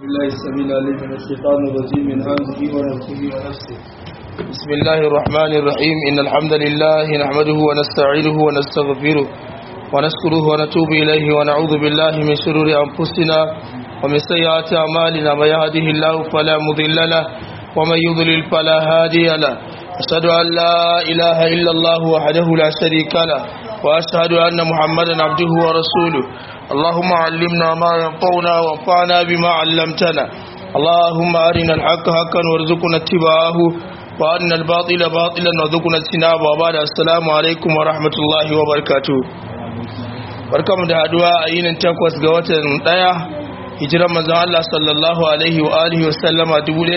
بالله السميع العليم من الشيطان الرجيم من همزه ونفسه ونفسه بسم الله الرحمن الرحيم إن الحمد لله نحمده ونستعينه ونستغفره ونشكره ونتوب إليه ونعوذ بالله من شرور أنفسنا ومن سيئات أعمالنا من يهده الله فلا مضل له ومن يضلل فلا هادي له أشهد أن لا إله إلا الله وحده لا شريك له وأشهد أن محمدا عبده ورسوله اللهم علمنا ما ينفعنا وانفعنا بما علمتنا اللهم أرنا الحق حقا وارزقنا اتباعه وأن الباطل باطلا وارزقنا اجتنابه وبعد السلام عليكم ورحمة الله وبركاته barkamu da haduwa a yinin takwas ga watan daya hijiran manzon Allah sallallahu alaihi wa alihi wa sallama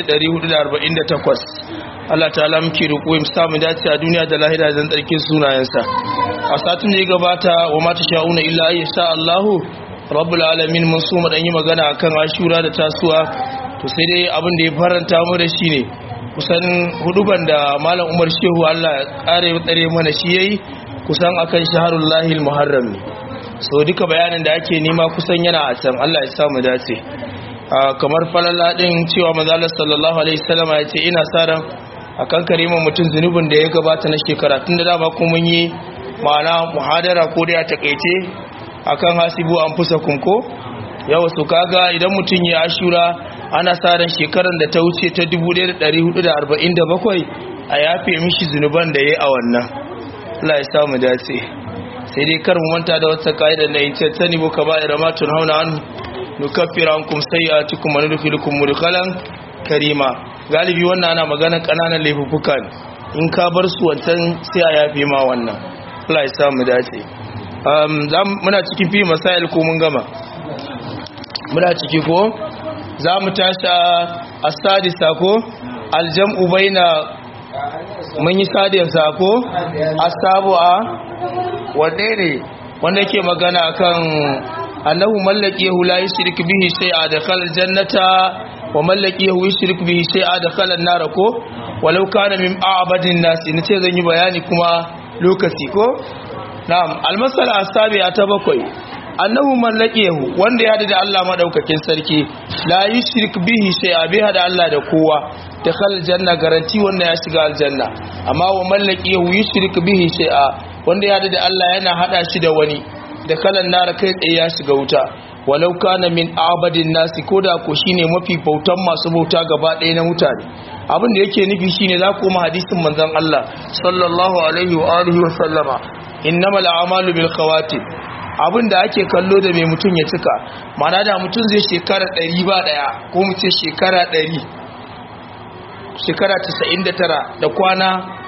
1448 Allah ta'ala muke roƙo mu samu dace a duniya da lahira zan tsarkin sunayensa a satin da ya gabata wa mata sha'una illa ayya sha Allah rabbul alamin mun so mu dan yi magana akan ashura da tasuwa to sai dai abin da ya faranta mu da shi ne kusan huduban da malam Umar Shehu Allah ya kare tsare mana shi yayi kusan akan shaharul lahil muharram ne so duka bayanin da ake nema kusan yana a can Allah ya sa mu dace kamar falala din cewa manzo Allah sallallahu alaihi wasallam ya ce ina sa ran akan karima mutum zunubin da ya gabata na shekara tun da dama kuma mun yi ma'ana muhadara ko da ya takaice akan hasibu an fusa kunko yawa su kaga idan mutum ya ashura ana sa ran shekaran da ta wuce ta 1447 a yafe mishi zunuban da ya a wannan Allah ya samu dace sai dai kar mu manta da wata kaida da ita tani bu kaba'ira ma tunhauna an nukaffira ankum sayyi'atikum wa nudkhilukum mudkhalan karima galibi wannan ana magana kananan laifuka ne in ka bar su wancan sai a yafe ma wannan Allah ya sa mu dace um muna cikin fi masail ko mun gama muna ciki ko za mu tashi a sadisa ko aljam'u baina mun yi sadiyar sako asabu'a wanne ne wanda yake magana akan annahu mallaki la yushrik bihi shay'a dakhala aljannata wa mallaki yushrik bihi shay'a dakhala an-nar ko walau kana min a'badin nasi nace zan yi bayani kuma lokaci ko na'am almasala asabi'a ta bakwai annahu mallakiyahu wanda ya da Allah madaukakin sarki la yushrik bihi shay'a bai hada Allah da kowa dakhal janna garanti wanda ya shiga aljanna amma wa mallakiyahu yushrik bihi shay'a wanda ya da Allah yana hada shi da wani dakhalan nar kai tsaye ya shiga wuta walau kana min abadin nasi koda ko shine mafi bautan masu bauta gaba ɗaya na mutane abin da yake nufi shine za ku ma hadisin manzon Allah sallallahu alaihi wa alihi wa sallama innamal a'malu bil khawatim abin da ake kallo da mai mutum ya cika mana da mutum zai shekara ɗari ba ɗaya ko mu ce shekara ɗari shekara 99 da kwana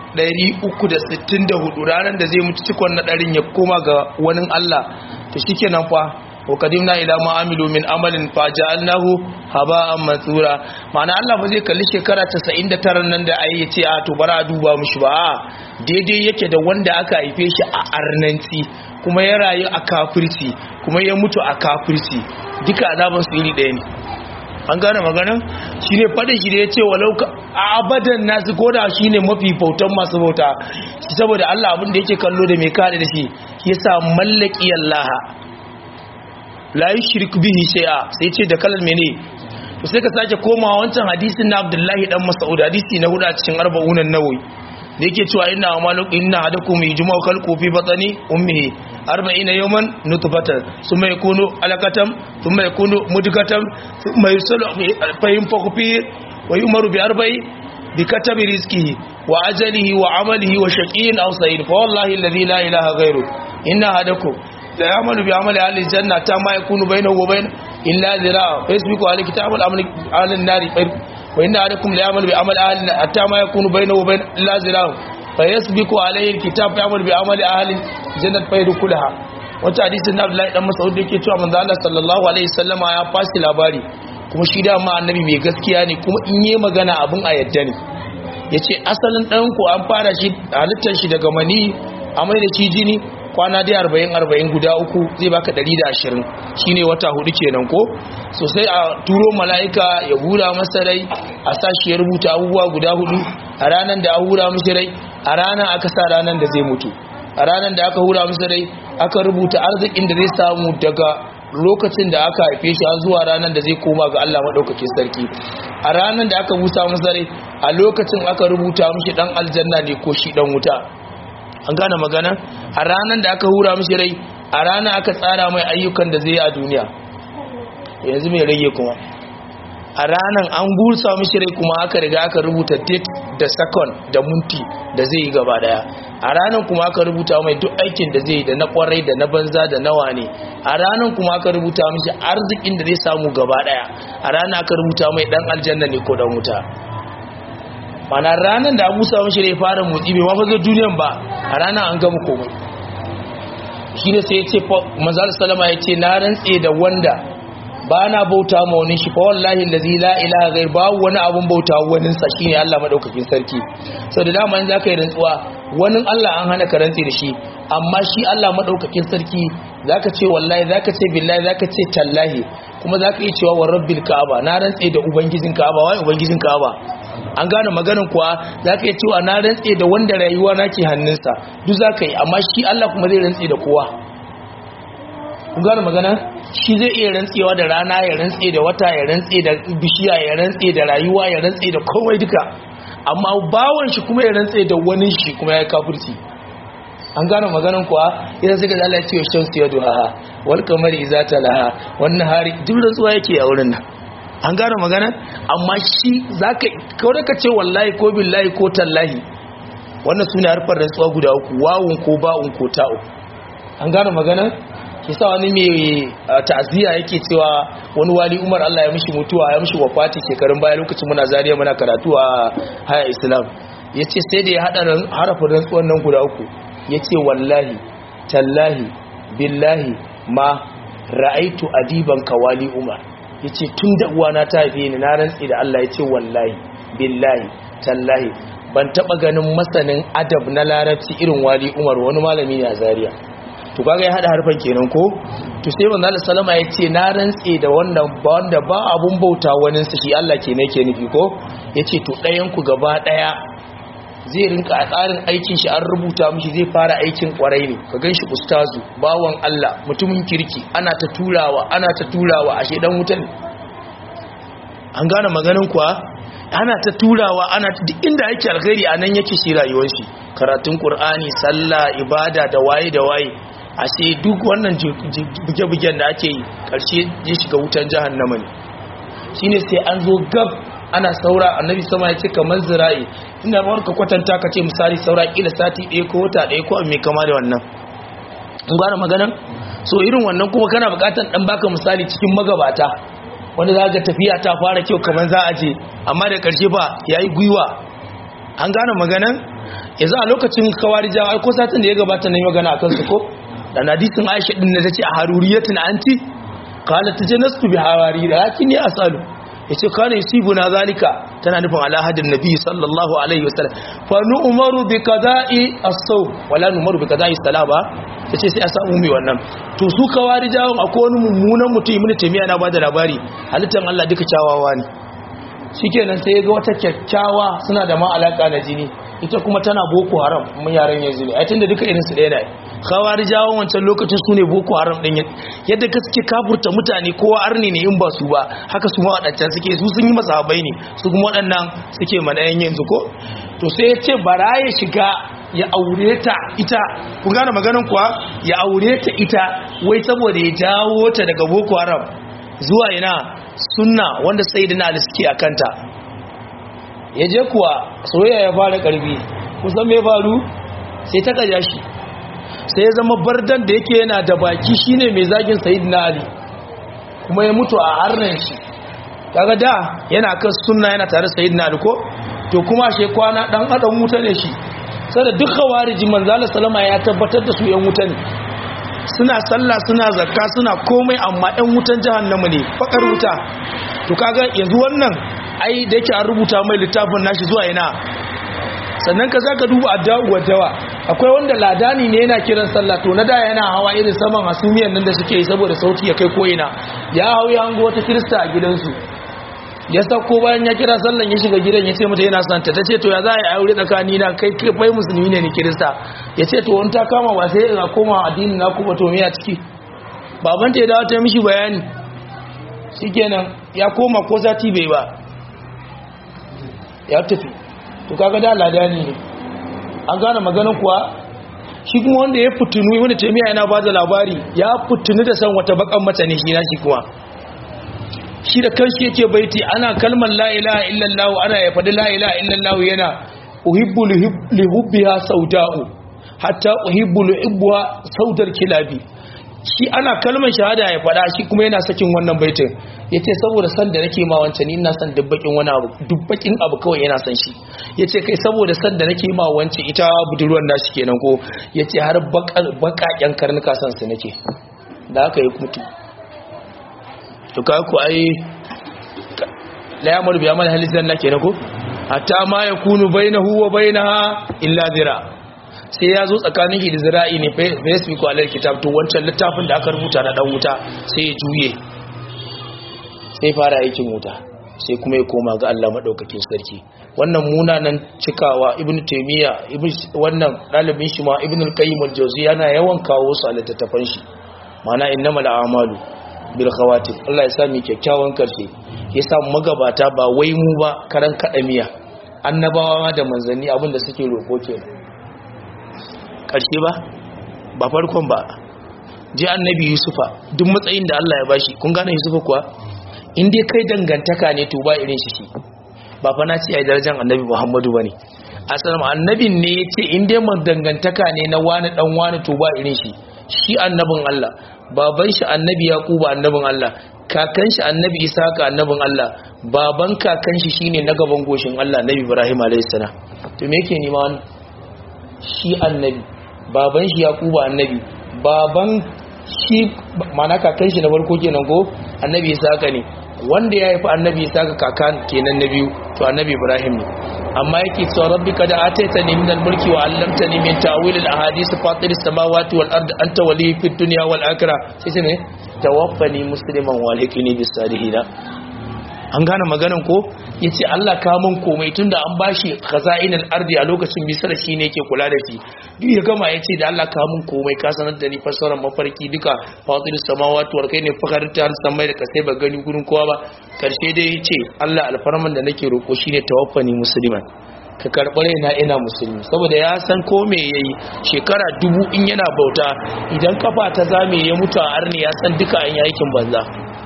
364 ranar da zai mutu cikon na ɗarin ya koma ga wani Allah ta shi kenan fa wa kadimna ila ma amilu min amalin fa ja'alnahu haba'an mansura ma'ana Allah ba zai kalli shekara 99 nan da ayi yace a to bara a duba mushi ba daidai yake da wanda aka haife shi a arnanci kuma ya rayu a kafirci kuma ya mutu a kafirci duka azaban su iri ɗaya ne an gane maganin shi ne faɗin shi da ya ce walau abadan nasu koda shi ne mafi bautan masu bauta saboda Allah abin da yake kallo da mai kare da shi ya sa mallaki Allah la yi shirk bihi shay'a sai ce da kalar mene to sai ka sake komawa wancan hadisin na Abdullahi dan Mas'ud hadisi na hudu a cikin arba'unan nawawi da yake cewa ina amalu inna hadakum yujma'u khalqu fi batni ummihi 40 yawman nutfatan thumma yakunu alaqatan thumma yakunu mudghatan thumma yusalu fa yunfakhu fi wa yumaru bi arba'i bi katabi rizqihi wa ajalihi wa amalihi wa shaqiyyin aw sa'id fa wallahi alladhi la ilaha ghayru inna hadakum la ya'malu bi amali ahli janna ta ma yakunu bainahu wa bain illa zira'a yasbiqu alayhi kitabul amali ahli an-nari وإن عليكم ليعمل بعمل أهل حتى ما يكون بينه وبين الله زراه فيسبق عليه الكتاب يعمل بعمل أهل الجنة فيدخلها wata hadisin na Abdullahi dan Mas'ud yake cewa manzo Allah sallallahu alaihi wasallama ya fashi labari kuma shi da ma annabi mai gaskiya ne kuma in yi magana abun a yadda ne yace asalin dan ku an fara shi halittar shi daga mani amai da shi jini kwana dai 40 40 guda uku zai baka 120 shine wata hudu kenan ko so sai a turo mala'ika ya hura masa rai a sa shi ya rubuta abubuwa guda hudu a ranar da a hura masa rai a ranar aka sa ranar da zai mutu a ranar da aka hura masa rai aka rubuta arzikin da zai samu daga lokacin da aka haife shi har zuwa ranar da zai koma ga Allah madaukakin sarki a ranar da aka busa masa rai a lokacin aka rubuta mishi dan aljanna ne ko shi dan wuta an gane magana a ranar da aka hura mishi rai a ranar aka tsara mai ayyukan da zai yi a duniya yanzu mai rage kuma a ranar an busa mishi rai kuma aka riga aka rubuta date da second da munti da zai yi gaba daya a ranar kuma aka rubuta mai duk aikin da zai yi da na kwarai da na banza da nawa ne a ranar kuma aka rubuta mishi arzikin da zai samu gaba daya a ranar aka rubuta mai dan aljanna ne ko dan wuta mana ranar da abu samun shi ne fara motsi bai mafi zo duniyan ba a ranar an gama komai shi ne sai ya ce mazal salama ya ce na rantse da wanda ba na bauta ma wani shi fa wallahi lazi la ilaha ghair babu wani abun bauta wani sa shine Allah madaukakin sarki sau da dama in zaka yi rantsuwa wani Allah an hana ka rantse da shi amma shi Allah madaukakin sarki zaka ce wallahi zaka ce billahi zaka ce tallahi kuma zaka yi cewa wa rabbil ka'aba na rantse da ubangijin ka'aba wai ubangijin ka'aba an gane maganin kuwa za ka yi cewa na rantse da wanda rayuwa na ke hannunsa duk za ka yi amma shi Allah kuma zai rantse da kowa kun gane magana shi zai iya rantsewa da rana ya rantse da wata ya rantse da bishiya ya rantse da rayuwa ya rantse da komai duka amma bawan shi kuma ya rantse da wani shi kuma ya yi kafirci an gane maganin kuwa idan suka zala ce wa shamsu ya duha wal kamar iza talaha wannan hari duk rantsuwa yake a wurin nan an gane magana amma shi za ka kawai ka ce wallahi ko billahi ko tallahi wannan suna harfar rantsuwa guda uku wawun ko ba'un ko ta'u an gane magana kisa wani mai ta'aziyya yake cewa wani wali umar Allah ya mishi mutuwa ya mishi wafati shekarun baya lokacin muna zariya muna karatu a haya islam ya ce sai da ya haɗa harafin rantsuwan nan guda uku ya ce wallahi tallahi billahi ma ra'aitu adiban kawali umar ya ce tun da uwana ta haife ni na rantsi da Allah ya ce wallahi billahi tallahi ban taba ganin masanin adab na larabci irin wali umar wani malami ne a zaria to kaga ya hada harfan kenan ko to sai manzo Allah sallama ya ce na rantsi da wannan ba wanda ba abun bauta wani sa shi Allah ke ne ke nufi ko yace to ɗayan ku gaba ɗaya zai rinka a tsarin aikin shi an rubuta mishi zai fara aikin kwarai ne ka ganshi ustazu bawan Allah mutumin kirki ana ta turawa ana ta turawa ashe dan wutan an gane maganin kuwa ana ta turawa ana duk inda yake alkhairi anan yake shi rayuwar shi karatun qur'ani sallah ibada da waye da waye ashe duk wannan buge-bugen da ake yi karshe ya shiga wutan jahannama ne shine sai an zo gab ana saura annabi sama ya ce kamar zira'i ina rawar ka kwatanta ka ce misali saura kila sati ɗaya ko wata ɗaya ko mai kama da wannan in gane maganan so irin wannan kuma kana buƙatar ɗan baka misali cikin magabata wanda za ga tafiya ta fara kyau kamar za a je amma da ƙarshe ba ya yi gwiwa an gane maganan yanzu a lokacin kawari jawa ko satin da ya gabata na yi magana a kansu ko da hadisin aisha ɗin da ta ce a haruriyatin anti kala ta ce nasu bi hawari da yakin ne asalu ya ce kane yusibu na zalika tana nufin alahadin nabi sallallahu alaihi wasallam fa nu umaru bi qada'i as-saw wala nu umaru bi qada'i salaba tace sai a samu mai wannan to su kawari jawon akwai wani mummunan mutum ibn taymiya na bada labari halittan Allah duka kyawawa ne shikenan sai ga wata kyakkyawa suna da ma alaka na jini ita kuma tana boko haram mun yaran yanzu ne ai tunda duka irin su ɗaya ne khawarijawa wancan lokacin su ne boko haram din yadda ka suke kafurta mutane kowa arni ne in ba su ba haka su ma wadancan suke su sun yi masahabai ne su kuma waɗannan suke manayan yanzu ko to sai ya ce bara ya shiga ya aure ta ita kun gane maganin kuwa ya aure ta ita wai saboda ya jawo ta daga boko haram zuwa ina sunna wanda sai da na suke a kanta ya je kuwa soyayya ya fara karbi kusan mai faru sai ta kaja shi sai ya zama bardan da yake yana da baki shine mai zagin sayyidina ali kuma ya mutu a harnan shi kaga da yana kan sunna yana tare sayyidina ali ko to kuma she kwana dan adam wuta ne shi sai da duk khawariji manzala sallama ya tabbatar da su yan wuta ne suna sallah suna zakka suna komai amma yan wutan jahannama ne fakar wuta to kaga yanzu wannan ai da yake an rubuta mai littafin nashi zuwa ina sannan ka zaka duba addu'a wa dawa akwai wanda ladani ne yana kiran sallah to na da yana hawa irin saman hasumiyan nan da suke yi saboda sauti ya kai koyina ya hau ya hango wata kirista a gidansu ya sauko bayan ya kira sallan ya shiga gidan ya ce mata yana santa ta ce to ya za a yi aure tsakani na kai kai musulmi ne ni kirista ya ce to wani ta kama ba sai a koma addinin na kuma to miya ciki babanta ya dawo ta mishi bayani shikenan ya koma ko sati bai ba ya tafi to kaga da ladani ne an gane maganin kuwa shi kuma wanda ya fitinu wanda taimiya yana ba da labari ya fitinu da san wata bakan mace ne shi na shi kuma shi da kanshi yake baiti ana kalmar la ilaha illallah ana ya faɗi la ilaha illallah yana uhibbu li hubbiha sauda'u hatta uhibbu li hubbiha saudar kilabi shi ana kalmar shahada ya faɗa shi kuma yana sakin wannan baitin yace saboda san da nake ma wancan ina san dubbakin wani abu dubbakin abu kawai yana san shi yace kai saboda san da nake ma wancan ita budurwar nashi kenan ko yace har bakaken karnuka san su nake da haka ya mutu to ka ku ai la yamur bi amal halizan nake na ko hatta ma yakunu bainahu wa bainaha illa zira sai ya zo tsakanin shi da zira'i ne facebook ko alal kitab to wancan littafin da aka rubuta na dan wuta sai ya juye sai fara aikin wuta sai kuma ya koma ga Allah madaukakin sarki wannan munanan cikawa ibnu taymiya ibn wannan dalibin shi ma ibnu al-qayyim al-jawzi yana yawan kawo su a littattafan shi mana innamal a'malu bil khawatim Allah ya sa mu kyakkyawan karshe ya sa magabata ba wai mu ba karan kadamiya annabawa ma da manzanni abinda suke roko kenan karshe ba ba farkon ba ji annabi yusufa duk matsayin da Allah ya bashi kun gane yusufa kuwa in dai kai dangantaka ne to ba irin shi shi ba fa na ce ai darajar annabi muhammadu bane asalam annabin ne yace in dai mun dangantaka ne na wani dan wani to ba irin shi shi annabin Allah baban shi annabi yaquba annabin Allah kakan shi annabi isaka annabin Allah baban kakan shi shine na gaban goshin Allah nabi ibrahim alayhis salam to me yake nima wannan shi annabi baban shi yaquba annabi baban shi mana kakan shi na farko kenan ko annabi isaka ne wanda ya haifi annabi isaka kakan kenan na biyu to annabi ibrahim ne amma yake cewa rabbi kad ataitani min al-mulki wa 'allamtani min ta'wil al-ahadith fatir as-samawati wal ard anta wali fid dunya wal akhirah sai sai ne tawaffani musliman wa alhiqni bis salihin an gane maganan ko yace Allah ka mun komai tunda an bashi khaza'inal ardi a lokacin misra shine yake kula da shi duk ya gama yace da Allah ka mun komai ka sanar da ni fassarar mafarki duka fatir samawati wal kai ne fakarta har samai da kasai ba gani gurin kowa ba karshe dai yace Allah alfarman da nake roko shine tawaffani musliman ka karɓi raina ina musulmi saboda ya san ko me yayi shekara dubu in yana bauta idan kafa ta zame ya mutu a arni ya san duka an yi aikin banza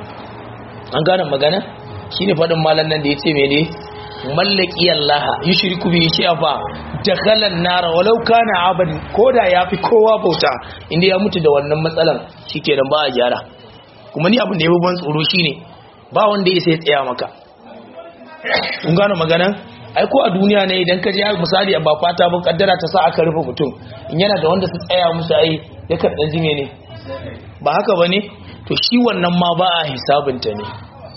an gane magana shine faɗin malam nan da yace mene mallaki Allah yushriku bi shay'a dakhalan nar walau kana abad koda yafi kowa bauta inda ya mutu da wannan matsalan shikenan ba a gyara kuma ni abin da yafi ban tsoro shine ba wanda ya sai tsaya maka kun gane magana ai ko a duniya ne idan ka je misali ba fata ba kaddara ta sa aka rufe mutum in yana da wanda su tsaya musu ai ya karɗan jime ne ba haka ba ne to shi wannan ma ba a hisabinta ne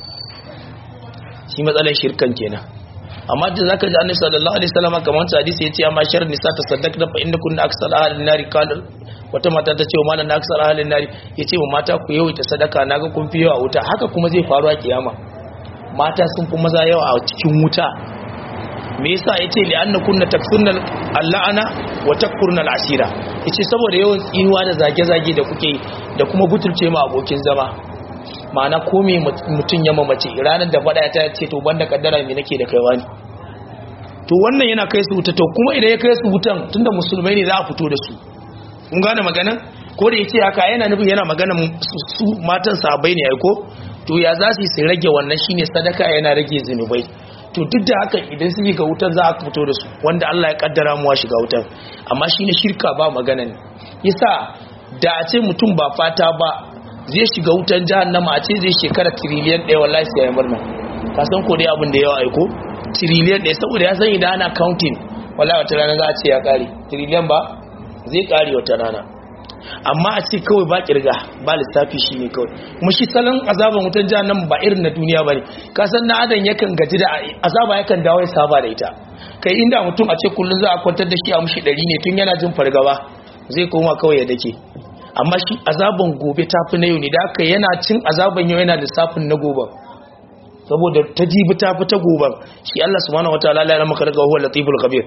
shi matsalar shirkan kenan amma da zaka ji annabi sallallahu alaihi wasallam kamar ta hadisi yace amma shar nisa ta saddaqna fa inna kunna aksal ahlin nari qala wata mata ta ce wa malan aksal ahlin nari yace wa mata ku yawaita sadaka naga kun fi yawa wuta haka kuma zai faru a kiyama mata sun fi maza yawa a cikin wuta me yasa yace li anna kunna taksunnal allana wa takfurnal asira yace saboda yawan tsinuwa da zage-zage da kuke da kuma butulce ma abokin zama ma'ana ko me mutun ya mamace ranar da fada ta ce to banda kaddara me nake da kaiwa ne to wannan yana kai su wuta to kuma idan ya kai su wutan tunda musulmai ne za a fito da su kun gane maganan ko da yace haka yana nufin yana maganan su matan sahabbai ne ai ko to ya za su rage wannan shine sadaka yana rage zinubai to duk da haka idan sun ga wutar za a fito da su wanda Allah ya kaddara mu shiga wutar amma shine shirka ba magana ne yasa da a ce mutum ba fata ba zai shiga wutar jahannama a ce zai shekara trillion ɗaya wallahi sai ya murna ka san ko dai abin da yawa aiko trillion ɗaya saboda ya san idan ana counting wallahi wata rana za a ce ya kare trillion ba zai kare wata rana amma a ce kawai ba kirga ba lissafi shi ne kawai kuma shi salon azaban wutan nan ba irin na duniya ba ne kasan na adam yakan gaji da azaba yakan dawo ya saba da ita kai inda mutum a ce kullum za a kwantar da shi a mushi ɗari ne tun yana jin fargaba zai koma kawai ya dake amma shi azaban gobe ta fi na yau ne da aka yana cin azaban yau yana lissafin na gobe saboda ta jibi ta fi ta gobe shi Allah subhanahu wataala ya maka daga huwa latiful khabir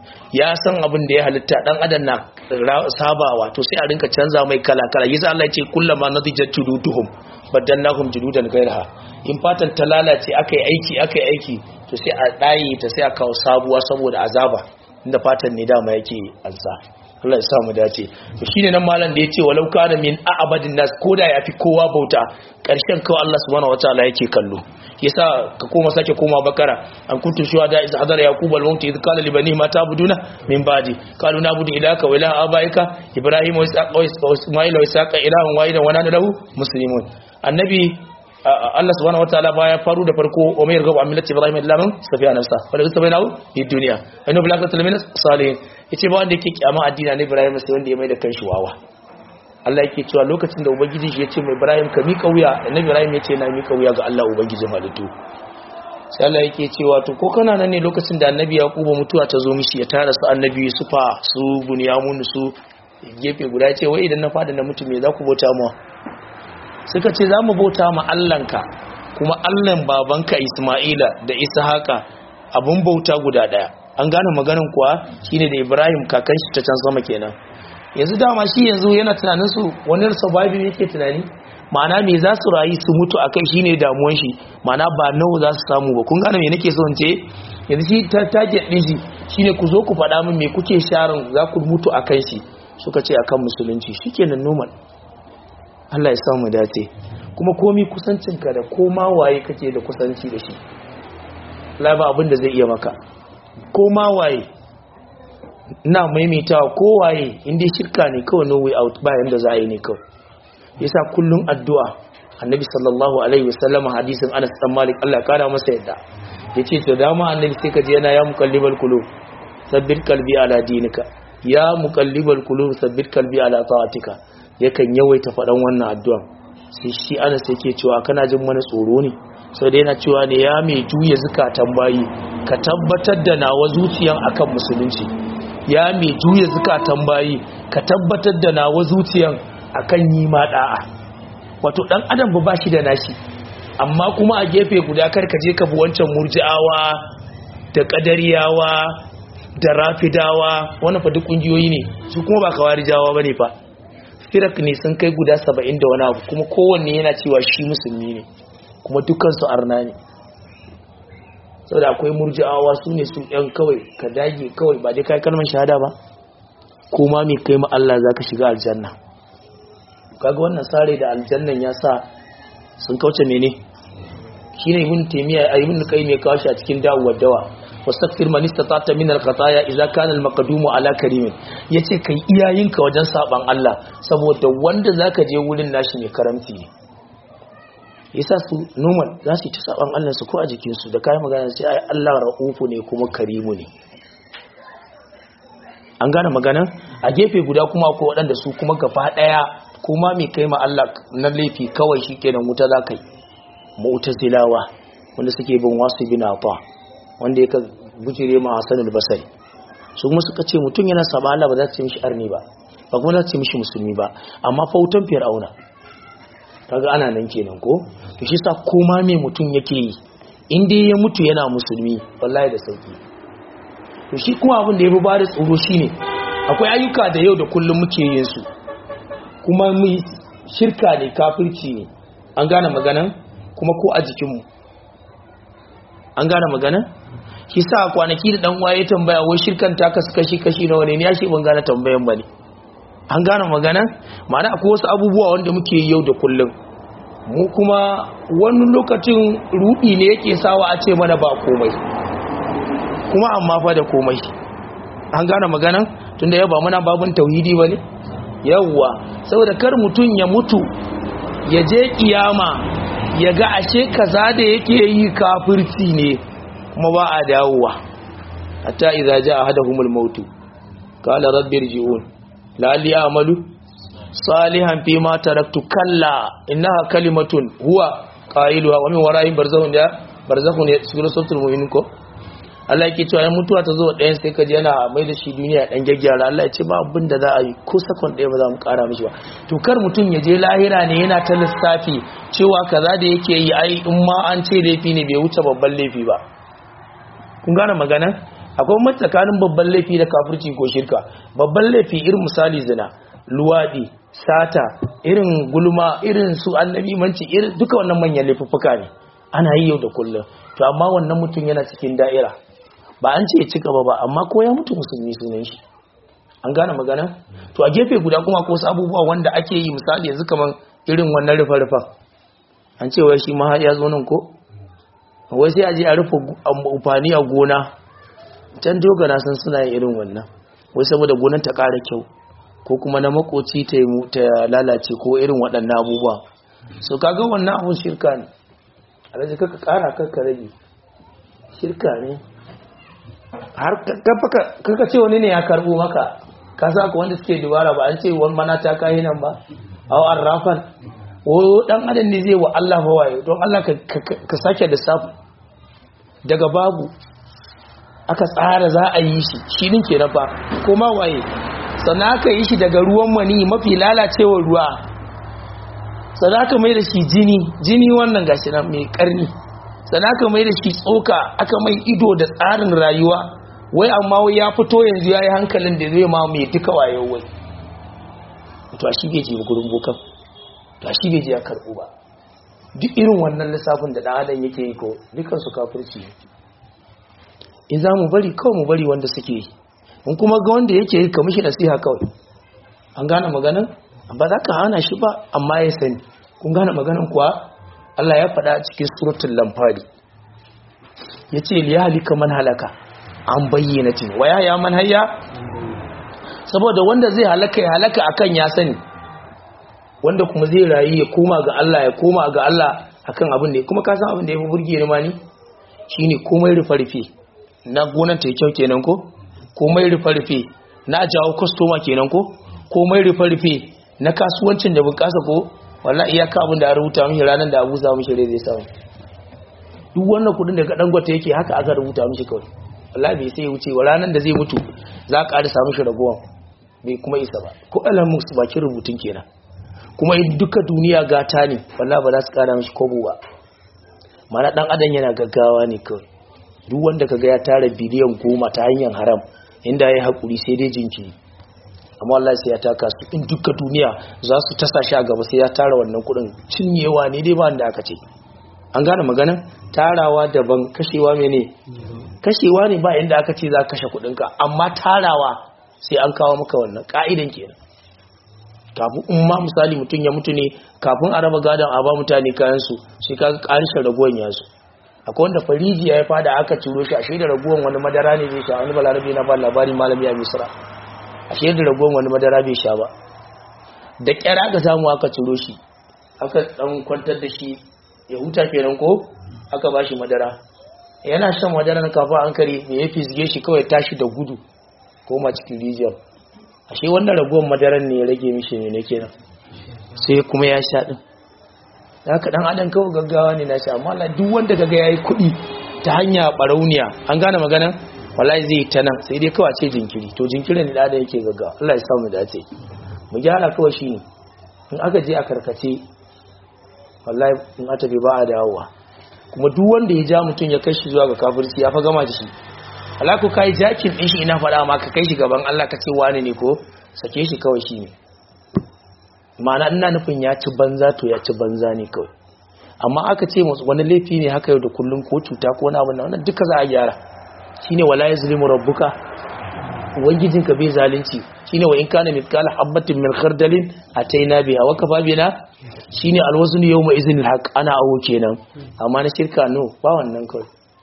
ya san abin da ya halitta dan adam na sabawa to sai a rinka canza mai kala kala yasa Allah ya ce kullama nadijat juluduhum badannahum juludan ghayraha in fatan ta lalace akai aiki akai aiki to sai a daye ta sai a kawo sabuwa saboda azaba inda fatan ne dama yake alsa Allah ya sa mu dace to shine nan malam da yace walau kana min a'badin nas koda yafi kowa bauta karshen kawai Allah subhanahu wataala yake kallo yasa ka koma sake koma bakara an kuntu shuhada iz hadara yaqub al maut iz qala li bani ma ta'buduna min ba'di qalu na'budu ilaka wa ilaha abaika ibrahim wa ishaqa wa isma'il wa ishaqa ilahan wahidan wa nahnu lahu muslimun annabi Allah subhanahu wataala baya faru da farko wa mai yarghabu an millati ibrahim illa man safiya nafsa wala yastabainahu fi dunya annabi la qatal min salihin yace ba wanda yake kiyama addini na ibrahim sai wanda ya mai da kanshi wawa Allah yake cewa lokacin da ubangiji shi yace mai ibrahim ka mika wuya annabi ibrahim yace na mika wuya ga Allah ubangijin halittu sai Allah yake cewa to ko kana nan ne lokacin da annabi yaquba mutuwa ta zo mishi ya tara su annabi yusufa su bunyamun su gefe guda yace wai idan na fada na mutum me za ku bauta mu suka ce za mu bauta ma Allahnka kuma Allahn babanka Ismaila da Ishaqa abun bauta guda daya an gane maganin kuwa shine da Ibrahim kakan shi ta can sama kenan yanzu dama shi yanzu yana tunanin su wani survival yake tunani ma'ana me za su rayu su mutu akai shine damuwan shi ma'ana ba nawa za su samu ba kun gane me nake so in ce yanzu shi ta target din shi shine ku zo ku faɗa min me kuke sharin za ku mutu akan shi suka ce akan musulunci shikenan normal Allah ya samu dace kuma komi kusancinka da koma waye kake da kusanci da shi la ba abin da zai iya maka koma waye ina maimaitawa ko waye inda shirka ne kawai no way out bayan da za a yi ne kawai yasa kullun addu'a annabi sallallahu alaihi wasallam hadisin Anas dan Malik Allah kara masa yadda yace to dama annabi sai ka je yana ya muqallibal qulub sabbit qalbi ala dinika ya muqallibal qulub sabbit qalbi ala ta'atika yakan yawaita faɗan wannan addu'an sai shi ana sai ke cewa kana jin mana tsoro ne sau da yana cewa ne ya mai juya zukatan bayi ka tabbatar da nawa zuciyan akan musulunci ya mai juya zukatan bayi ka tabbatar da nawa zuciyan akan yi ma da'a wato dan adam ba shi da nashi amma kuma a gefe guda kar ka je ka bi wancan murji'awa da kadariyawa da rafidawa wannan fa duk kungiyoyi ne su kuma ba kawarijawa bane fa firak ne sun kai guda saba'in da wani abu kuma kowanne yana cewa shi musulmi ne kuma dukansu arna ne sau da akwai murji'awa su ne su ɗan kawai ka dage kawai ba dai kai kalmar shahada ba kuma mai kai Allah za ka shiga aljanna kaga wannan sare da aljannan ya sa sun kauce mene shi ne ibn taimiyya a ibn kai mai kawo shi a cikin dawowar dawa wastaghfir man istata'ta min al-qataya idza kana al-maqdum ala karimin yace kai iyayenka wajen saban Allah saboda wanda zaka je wurin nashi ne karamci ne yasa su normal za su ta saban Allah su ko a jikin su da kai magana sai ai Allah raufu ne kuma karimu ne an gane magana a gefe guda kuma ko waɗanda su kuma gaba daya kuma mai kai ma Allah na laifi kawai shikenan wuta zakai mu'tazilawa wanda suke bin wasu bin afa wanda ya bujire ma Hassan al-Basri su kuma suka ce mutum yana saba Allah ba za ta ce mishi arni ba ba kuma za ta ce mishi musulmi ba amma fautan fir'auna kaga ana nan kenan ko to shi sa koma me mutum yake yi in dai ya mutu yana musulmi wallahi da sauki to shi kuma abin da ya fi bada tsoro shine akwai ayyuka da yau da kullum muke yin su kuma mu shirka ne kafirci ne an gane maganan kuma ko a jikinmu an gane magana shi sa kwanaki da dan waye tambaya wai shirkan ta kasu kashi kashi nawa ne ya shi ban gane tambayan bane an gane magana ma'ana akwai wasu abubuwa wanda muke yi yau da kullum mu kuma wani lokacin rudi ne yake sawa a ce mana ba komai kuma amma fa da komai an gane magana tunda yau ba muna babun tauhidi bane yawwa saboda kar mutun ya mutu ya je kiyama ya ga ashe kaza da yake yi kafirci ne kuma ba a dawowa hatta idza jaa ahaduhumul maut qala rabbi irji'un la'alli a'malu salihan fi ma taraktu kalla innaha kalimatun huwa qailuha wa min wara'in barzakhun da barzakhun ya suratul mu'min ko Allah yake cewa mutuwa ta zo ɗayan sai ka ji yana mai da shi duniya ɗan gyaggyara Allah ya ce ba abin da za a yi ko sakon ɗaya ba za mu ƙara mishi ba to kar mutum ya je lahira ne yana ta lissafi cewa kaza da yake yi ai in ma an ce laifi ne bai wuce babban laifi ba kun gane magana akwai mace tsakanin babban laifi da kafirci ko shirka babban laifi irin misali zina luwadi sata irin gulma irin su annabi manci irin duka wannan manyan laifuffuka ne ana yi yau da kullum to amma wannan mutum yana cikin da'ira ba an ce ya ci gaba ba amma ko ya mutu musulmi sunan shi an gane magana to a gefe guda kuma ko wasu abubuwa wanda ake yi misali yanzu kaman irin wannan rufa-rufan an ce wai shi ma ya zo nan ko wai sai a je a rufe amfani a gona can dogana sun suna yin irin wannan wai saboda gonar ta ƙara kyau ko kuma na makoci ta ta lalace ko irin waɗannan abubuwa so kaga wannan abun shirka ne alhaji kaka ƙara kaka rage shirka ne har kaka ce wani ne ya karɓo maka ka sa ka wanda suke dubara ba an ce wani mana ta kayi nan ba aw arrafan o dan adam ne zai wa Allah fa waye don Allah ka sake da safu daga babu aka tsara za a yi shi shi din ke fa ko ma waye sannan aka yi shi daga ruwan mani mafi lalacewar ruwa sannan aka mai da shi jini jini wannan gashi nan mai karni sannan aka mai da shi tsoka aka mai ido da tsarin rayuwa wai amma wai ya fito yanzu ya yi hankalin da zai ma mai duka wayo wai to a shi bai je gurin bokan to a shi bai je ya karɓo ba duk irin wannan lissafin da ɗan adam yake yi ko dukkan su kafirci in za mu bari kawai mu bari wanda suke yi in kuma ga wanda yake yi ka mishi nasiha kawai an gane maganin ba za ka hana shi ba amma ya sani kun gane maganin kuwa Allah ya faɗa a cikin suratul lamfari ya ce liya halika man halaka an bayyana tin waya ya man hayya saboda wanda zai halaka ya halaka akan ya sani wanda kuma zai rayu ya koma ga Allah ya koma ga Allah akan abin da kuma ka san abin da ya fi burge ni ma ni shine komai rufe-rufe na gonan ta kyau kenan ko komai rufe-rufe na jawo kwastoma kenan ko komai rufe-rufe na kasuwancin da bunƙasa ko wallahi iyaka abin da a rubuta mishi ranar da abu za mishi rai zai samu duk wannan kudin da kaɗan gwata yake haka aka rubuta mishi kawai wallahi bai sai wuce wa ranar da zai mutu za ka ƙarisa mishi ragowan bai kuma isa ba ko alamun su bakin rubutun kenan kuma in duka duniya gata ne wallahi ba za su ƙara mishi kobo ba mana ɗan adam yana gaggawa ne kawai duk wanda ka ga ya tara biliyan goma ta hanyar haram inda ya yi haƙuri sai dai jinkiri amma Allah sai ya taka su in duka duniya za su tasa shi a gaba sai ya tara wannan kudin cinyewa ne dai ba wanda aka ce an gane magana tarawa daban kashewa mene kashewa ne ba inda aka ce za ka kashe kudinka amma tarawa sai an kawo maka wannan ka'idan kenan kafin in ma misali mutum ya mutu ne kafin a raba gadon a ba mutane kayan su sai ka karshen raguwan ya su akwai wanda fariji ya fada aka ciro shi a shaida raguwan wani madara ne zai sha wani balarabe na ba labari malami a misra ashe da ragon wani madara bai sha ba da kyara aka samu aka ciro shi aka dan kwantar da shi ya huta kenan ko aka bashi madara yana shan madara na kafa an kare me ya fisge shi kawai tashi da gudu ko ma cikin rijiyar ashe wannan ragon madaran ne ya rage mishi ne ne kenan sai kuma ya sha din haka dan adam kawai gaggawa ne na sha amma Allah duk wanda kaga yayi kuɗi ta hanya barauniya an gane maganan wallahi zai ta nan sai dai kawai ce jinkiri to jinkirin ne da yake gaggawa Allah ya samu dace mu gyara kawai shi ne in aka je a karkace wallahi in aka bai ba a dawowa kuma duk wanda ya ja mutum ya kai shi zuwa ga kafirci ya fa gama da shi Allah ko kai jakin din shi ina faɗa ma ka kai shi gaban Allah ka ce wani ne ko sake shi kawai shi ne ma'ana ina nufin ya ci banza to ya ci banza ne kawai amma aka ce wani laifi ne haka yau da kullum ko cuta ko wani abu na wannan duka za a gyara shine wala yazlimu rabbuka ubangijinka bai zalunci shine wa in kana mithqala habatin min khardalin ataina biha wa kafa bina shine alwazn yawma iznil haq ana awo kenan amma na shirka no ba wannan kai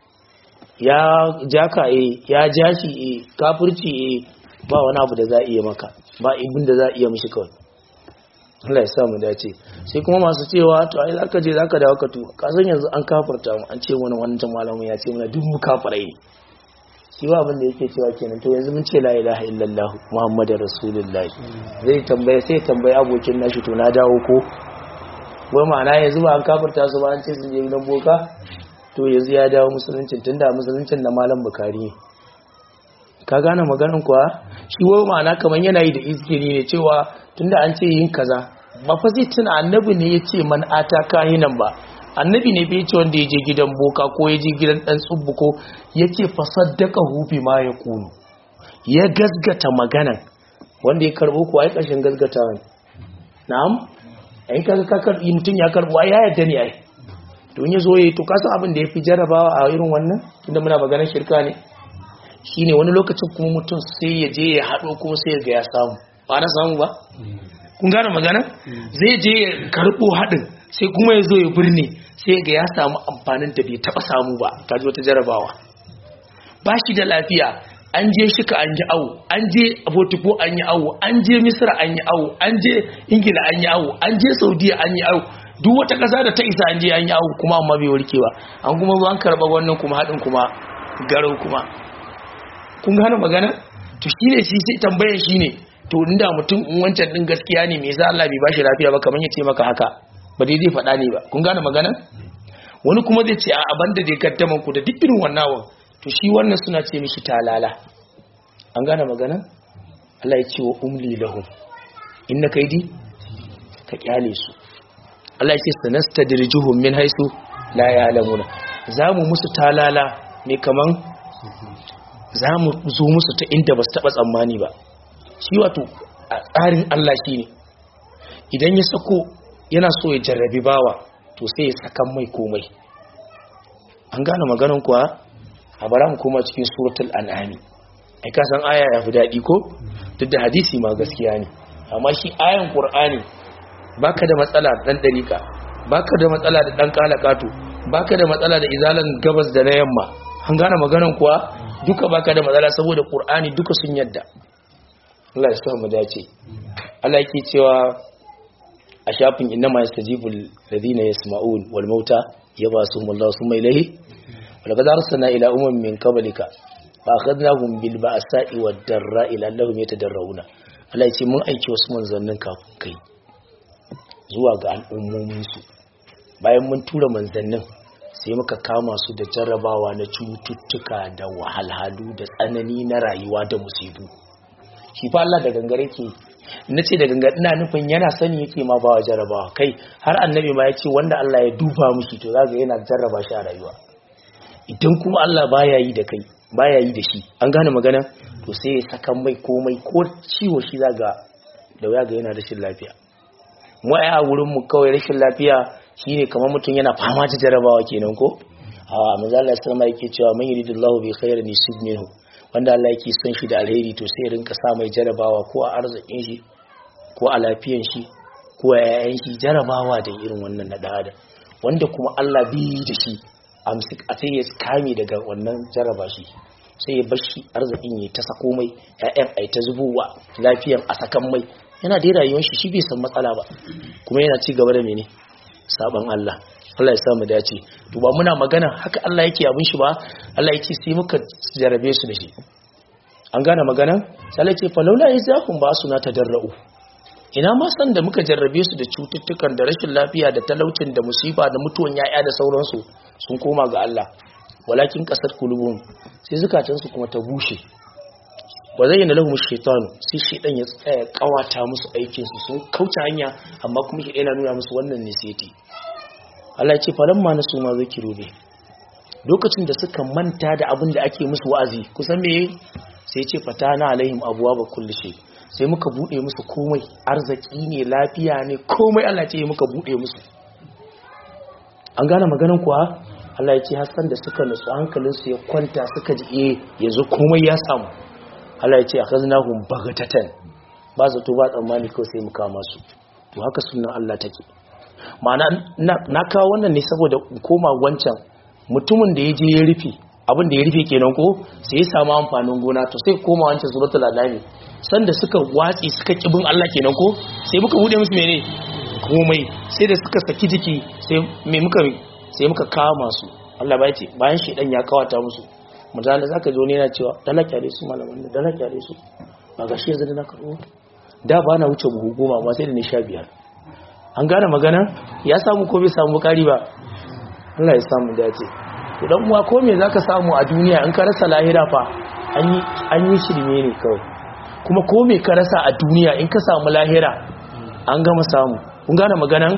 ya jaka eh ya jashi eh kafirci eh ba wani abu da za iya maka ba ibin da za iya mishi kawai Allah ya sa mu dace sai kuma masu cewa to ai zaka je zaka dawo ka tuba ka san yanzu an kafirta mu an ce mana wannan malamin ya ce mana duk mu kafirai shi ba abin da yake cewa kenan to yanzu mun ce la ilaha illallah muhammadar rasulullahi zai tambaya sai tambaya abokin nashi to na dawo ko wai ma'ana yanzu ba an kafirta su ba an ce sun je gidan boka to yanzu ya dawo musuluncin tunda musuluncin na malam bukari ka gane maganin kuwa shi wai ma'ana kamar yana yi da izgiri ne cewa tunda an ce yin kaza ba fa zai tuna annabi ne ya ce man ata kahinan ba annabi ne bai ce wanda ya je gidan boka ko ya je gidan dan tsubbu ko yake fasaddaka hufi ma ya kunu ya gasgata maganan wanda ya karbo kuwa ai kashin gasgata ne na'am ai kaga ka karbi mutun ya karbo ai ya yadda ne ai to in yazo yayi to ka san abin da yafi jarabawa a irin wannan tunda muna maganar shirka ne shine wani lokacin kuma mutum sai ya je ya hado kuma sai ya ga ya samu ba na samu ba kun gane magana zai je ya karbo hadin sai kuma ya zo ya birne sai ga ya samu amfanin da bai taba samu ba kaji wata jarabawa ba shi da lafiya an je shika an yi awo an je abotiko an yi awo an je misira an yi awo an je ingila an yi awo an je saudiya an yi awo duk wata kasa da ta isa an je an yi awo kuma amma bai warke ba an kuma zo an karba wannan kuma haɗin kuma garau kuma kun gane magana to shine shi sai tambayar shine to inda mutum in wancan din gaskiya ne me yasa Allah bai bashi lafiya ba kamar ya ce maka haka ba dai zai faɗa ne ba kun gane magana wani kuma zai ce a abanda da ya kaddaman ku da duk irin wannan wan to shi wannan suna ce mishi talala an gane magana Allah ya ce wa umli lahum inna kaidi ka kyale su Allah ya ce sanastadrijuhum min haisu la ya'lamuna zamu musu talala ne kaman zamu zo musu ta inda basu taba tsammani ba shi wato a tsarin Allah shine idan ya sako yana so ya jarrabi bawa to sai ya sakan mai komai an gane maganan kuwa a bara mu koma cikin suratul an'ami ai ka san aya ya fi daɗi ko duk da hadisi ma gaskiya ne amma shi ayan qur'ani baka da matsala da dan dariƙa baka da matsala da dan kalakatu baka da matsala da izalan gabas da na yamma an gane maganan kuwa duka baka da matsala saboda qur'ani duka sun yadda Allah ya sa mu dace Allah yake cewa a shafin innama yastajibul ladina yasma'un wal mauta yabasuhum Allah summa ilayhi ولقد أرسلنا إلى أمم من قبلك فأخذناهم بالبأساء والضراء لعلهم يتضرعون Allah ya ce mun aiki wasu manzannin kafin kai zuwa ga al'ummominsu bayan mun tura manzannin sai muka kama su da jarrabawa na cututtuka da wahalhalu da tsanani na rayuwa da musibu shi fa Allah da gangare ke na ce da gangar ina nufin yana sani yake ma ba wa jarrabawa kai har annabi ma ya ce wanda Allah ya duba mushi to zaga yana jarraba shi a rayuwa idan kuma Allah baya yi da kai baya yi da shi an gane magana to sai ya saka mai komai ko ciwo shi zaga da waya ga yana rashin lafiya mu ai a wurin mu kawai rashin lafiya shine kamar mutum yana fama da jarabawa kenan ko a manzo Allah sallama yake cewa man yuridullahu bi khairin yusib minhu wanda Allah yake son shi da alheri to sai rinka sa mai jarabawa ko a arzikin shi ko a lafiyan shi ko a yayan shi jarabawa da irin wannan na da wanda kuma Allah bi da shi amsik a sai ya kame daga wannan jaraba shi sai ya bar shi arzikin ya ta sako mai ƴaƴan ai ta zubowa lafiyan a sakan mai yana da rayuwar shi shi bai san matsala ba kuma yana ci gaba da mene saban Allah Allah ya samu dace to ba muna magana haka Allah yake abin shi ba Allah yake sai muka jarabe su da shi an gane magana sai Allah yake falaula yazakum ba suna tadarra'u ina ma san da muka jarrabe su da cututtukan da rashin lafiya da talaucin da musiba da mutuwan yaya da sauransu sun koma ga Allah walakin kasar kulubun sai zukatansu kuma ta bushe ba zai yana lahum shaitanu sai shaitan ya tsaya kawata musu aikin su sun kauce hanya amma kuma shi yana nuna musu wannan ne sai Allah ya ce falamma nasu ma zakiru be lokacin da suka manta da abin da ake musu wa'azi kusan me sai ya ce fatana alaihim abwaaba kulli shay sai muka bude musu komai arziki ne lafiya ne komai Allah ce muka bude musu an gane maganan kuwa Allah ya ce hassan da suka nutsu hankalinsu ya kwanta suka ji eh yanzu komai ya samu Allah ya ce akhaznahum baghatatan ba zato ba tsammani ko sai mu kama su to haka sunan Allah take ma'ana na kawo wannan ne saboda koma wancan mutumin da ya je ya rufe abin da ya rufe kenan ko sai ya samu amfanin gona to sai koma wancan suratul alami sanda suka watsi suka kibin Allah kenan ko sai muka bude musu mene komai sai da suka saki jiki sai me muka sai muka kama su Allah ba ce bayan shedan ya kawata musu mutane zaka ji wani yana cewa dalaka da su malaman da dalaka da su ba ga shi yanzu da na karo da ba na wuce buhu goma amma sai da ni sha biyar an gane magana ya samu ko bai samu bukari ba Allah ya samu dace to dan uwa ko me zaka samu a duniya in ka rasa lahira fa an yi an yi shirme ne kawai kuma ko me ka rasa a duniya in ka samu lahira an gama samu kun gane maganan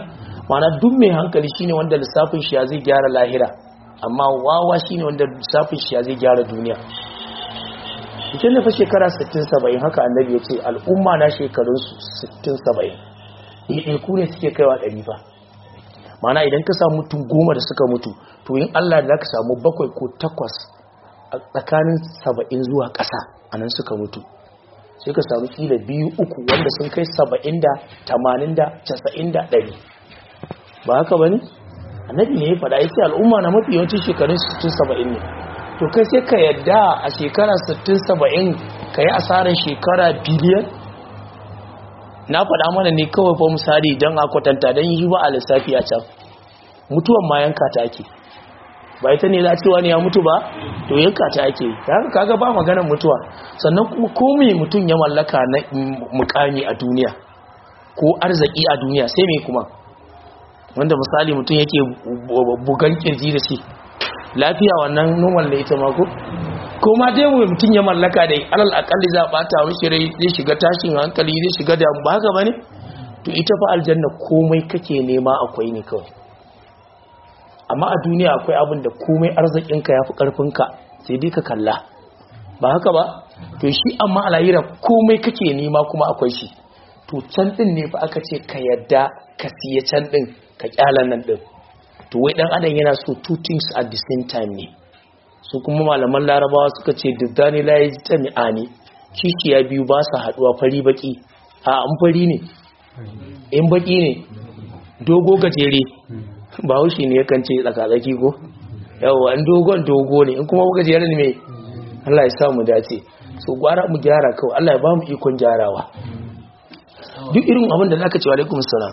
mana duk mai hankali shine wanda lissafin shi ya zai gyara lahira amma wawa shine wanda lissafin shi ya zai gyara duniya cikin da fa shekara 60-70 haka annabi ya ce al'umma na shekarunsu 60-70 ɗaiɗaiku ne suke kaiwa ɗari ba mana idan ka samu mutum goma da suka mutu to yin allah da ka samu bakwai ko takwas a tsakanin 70 zuwa ƙasa a nan suka mutu sai ka samu kila biyu uku wanda sun kai 70 da 80 da 90 da 100 ba haka ba ne annabi ne ya faɗa ya ce al'umma na mafi yawancin shekarun 60-70 ne to kai sai ka yadda a shekara 60-70 ka yi asarar shekara biliyan na faɗa mana ne kawai fa misali don a kwatanta don yi ba a lissafi a can mutuwan ma yanka ta ake ba ita ne za cewa ne ya mutu ba to yanka ta ake haka kaga ba maganar mutuwa sannan kuma komai mutum ya mallaka na mukami a duniya ko arziki a duniya sai mai kuma wanda misali mutum yake bugan kirji da shi lafiya wannan normal da ita mako ko ma dai mu mutum ya mallaka dai alal akalli za a bata mishi rai zai shiga tashin hankali zai shiga da ba haka bane to ita fa aljanna komai kake nema akwai ne kawai amma a duniya akwai abin da komai arzikinka yafi karfinka sai dai ka kalla ba haka ba to shi amma a lahira komai kake nema kuma akwai shi to can din ne fa aka ce ka yadda ka siya can din ka kyalan nan din to wai dan adam yana so two things at the same time ne su kuma malaman larabawa suka ce diddani la yajtami'ani kishiya biyu ba su haduwa fari baki a an fari ne in baki ne dogo gajere ba haushi ne yakan ce tsakatsaki ko yawa an dogon dogo ne in kuma gajere ne mai Allah ya sa mu dace so gwara mu gyara kawai Allah ya ba mu ikon gyarawa duk irin abin da zaka ce wa alaikum salam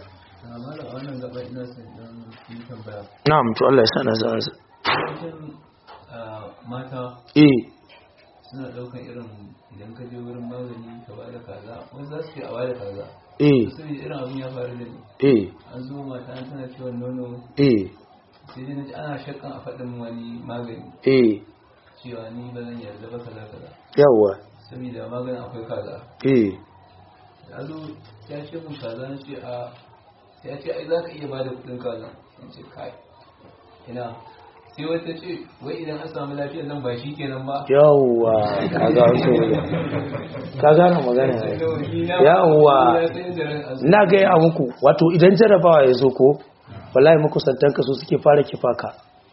na'am to Allah ya sa na zan mata eh suna daukan irin idan ka je wurin magani ka ba da kaza wani za su ce a ba da kaza eh sai irin abin ya faru da ni eh an zo mata an tana ciwon nono eh sai dai na ji ana shakkan a faɗin wani magani eh cewa ni ba zan yarda ba kaza kaza yawa saboda maganin akwai kaza eh ya zo ya ce mun kaza na ce a sai ya ce ai za ka iya ba da kuɗin kaza in ce kai ina sai wata ce wai idan an samu lafiyar nan ba shi kenan ba yawa ka ga so ka gane magana ne yawa na gaya muku wato idan jarabawa ya zo ko wallahi makusantan ka su suke fara kifaka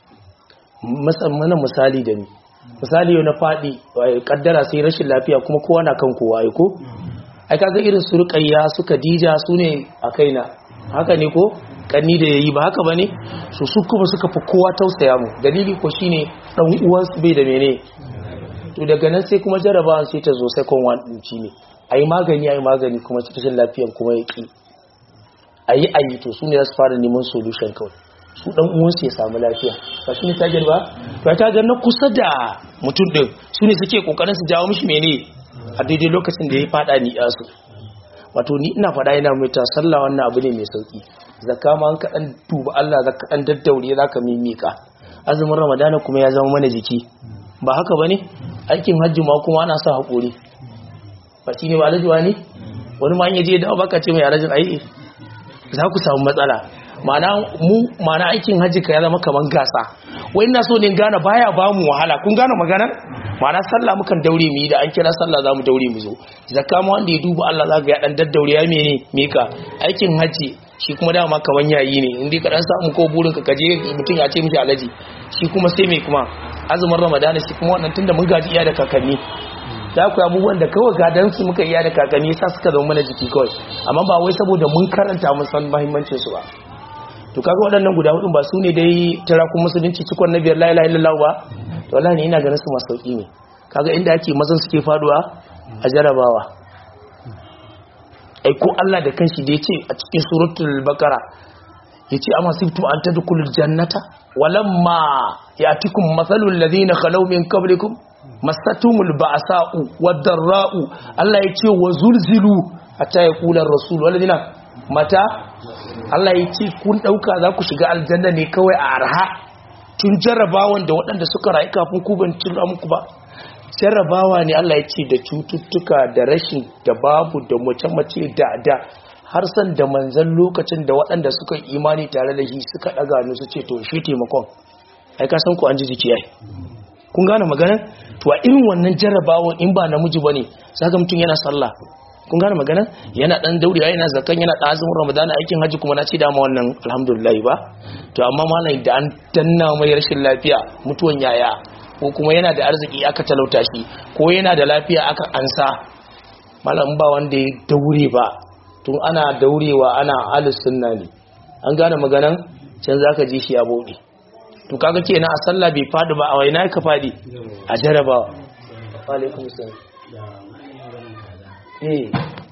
musamman misali da ni misali yau na faɗi kaddara sai rashin lafiya kuma kowa na kan kowa ai ko ai kaga irin su ruqayya su kadija su ne a kaina haka ne ko kanni da yayi ba haka bane so su kuma suka fi kowa tausaya mu dalili ko shine dan uwan su bai da mene to daga nan sai kuma jarabawan sai ta zo second one din ci ne ayi magani ayi magani kuma cikin lafiyan kuma ya ki ayi ayi to su ne za su fara neman solution kawai su dan uwan su ya samu lafiya ba shi ne tajar ba to ta ga na kusa da mutum din su ne suke kokarin su jawo mishi mene a daidai lokacin da ya fada ni yasu wato ni ina fada yana mai ta sallah wannan abu ne mai sauki zakka ma an ka dan duba Allah zakka dan daddaure zaka mimika azumin ramadana kuma ya zama mana jiki ba haka bane aikin hajji ma kuma ana sa hakuri ba shine ba alaji wani wani ma in yaje da baka ce mai alajin ai za ku samu matsala mana mu mana aikin hajji ka ya zama kaman gasa wai ina so ne gane baya ba mu wahala kun gane magana mana sallah mukan daure mu yi da an kira sallah za mu daure mu zo zakka ma wanda ya duba Allah za ga ya dan daddaure ya mene mika aikin hajji shi kuma dama kaman yayi ne in dai ka dan samu ko burin ka kaje mutum ya ce miki alaji shi kuma sai me kuma azumin ramadana shi kuma wannan tunda mun gaji iya da kakanni za ku abubuwan da kawai gadan su muka iya da kakanni sa suka zama mana jiki kawai amma ba wai saboda mun karanta mun san muhimmancin su ba to kaga waɗannan guda hudu ba su ne dai tarakun musulunci cikon na biyar la ilaha illallah ba to wallahi ne ina ganin su masu sauki ne kaga inda ake mazan suke faduwa a jarabawa ai ko Allah da kanshi da yace a cikin suratul baqara yace amma sibtum an tadkhulul jannata walamma yatikum mathalul ladina khalaw min qablikum masatumul ba'sa'u wad-darra'u Allah yace wa zulzilu hatta yaqula ar-rasul walladina mata Allah yace kun dauka za ku shiga aljanna ne kawai a arha tun jarrabawan da waɗanda suka rayu kafin ku ban cin muku ba jarrabawa ne Allah ya ce da cututtuka da rashin da babu da mace-mace da da har san da manzan lokacin da waɗanda suka yi imani tare da shi suka ɗaga ni su ce to shi taimakon ai ka san ku an ji jiki ai kun gane magana to a irin wannan jarrabawan in ba namiji bane saka mutum yana sallah kun gane magana yana dan dauriya yana zakan yana da azumin ramadana aikin haji kuma na ce da ma wannan alhamdulillah ba to amma malai da an danna mai rashin lafiya mutuwan yaya ko kuma yana da arziki aka talauta shi ko yana da lafiya aka ansa malam ba wanda ya daure ba tun ana daurewa ana alus sunna ne an gane maganan can zaka ji shi ya bude to kaga kenan a sallah bai fadi ba a waina ka fadi a jarabawa wa alaikum salam eh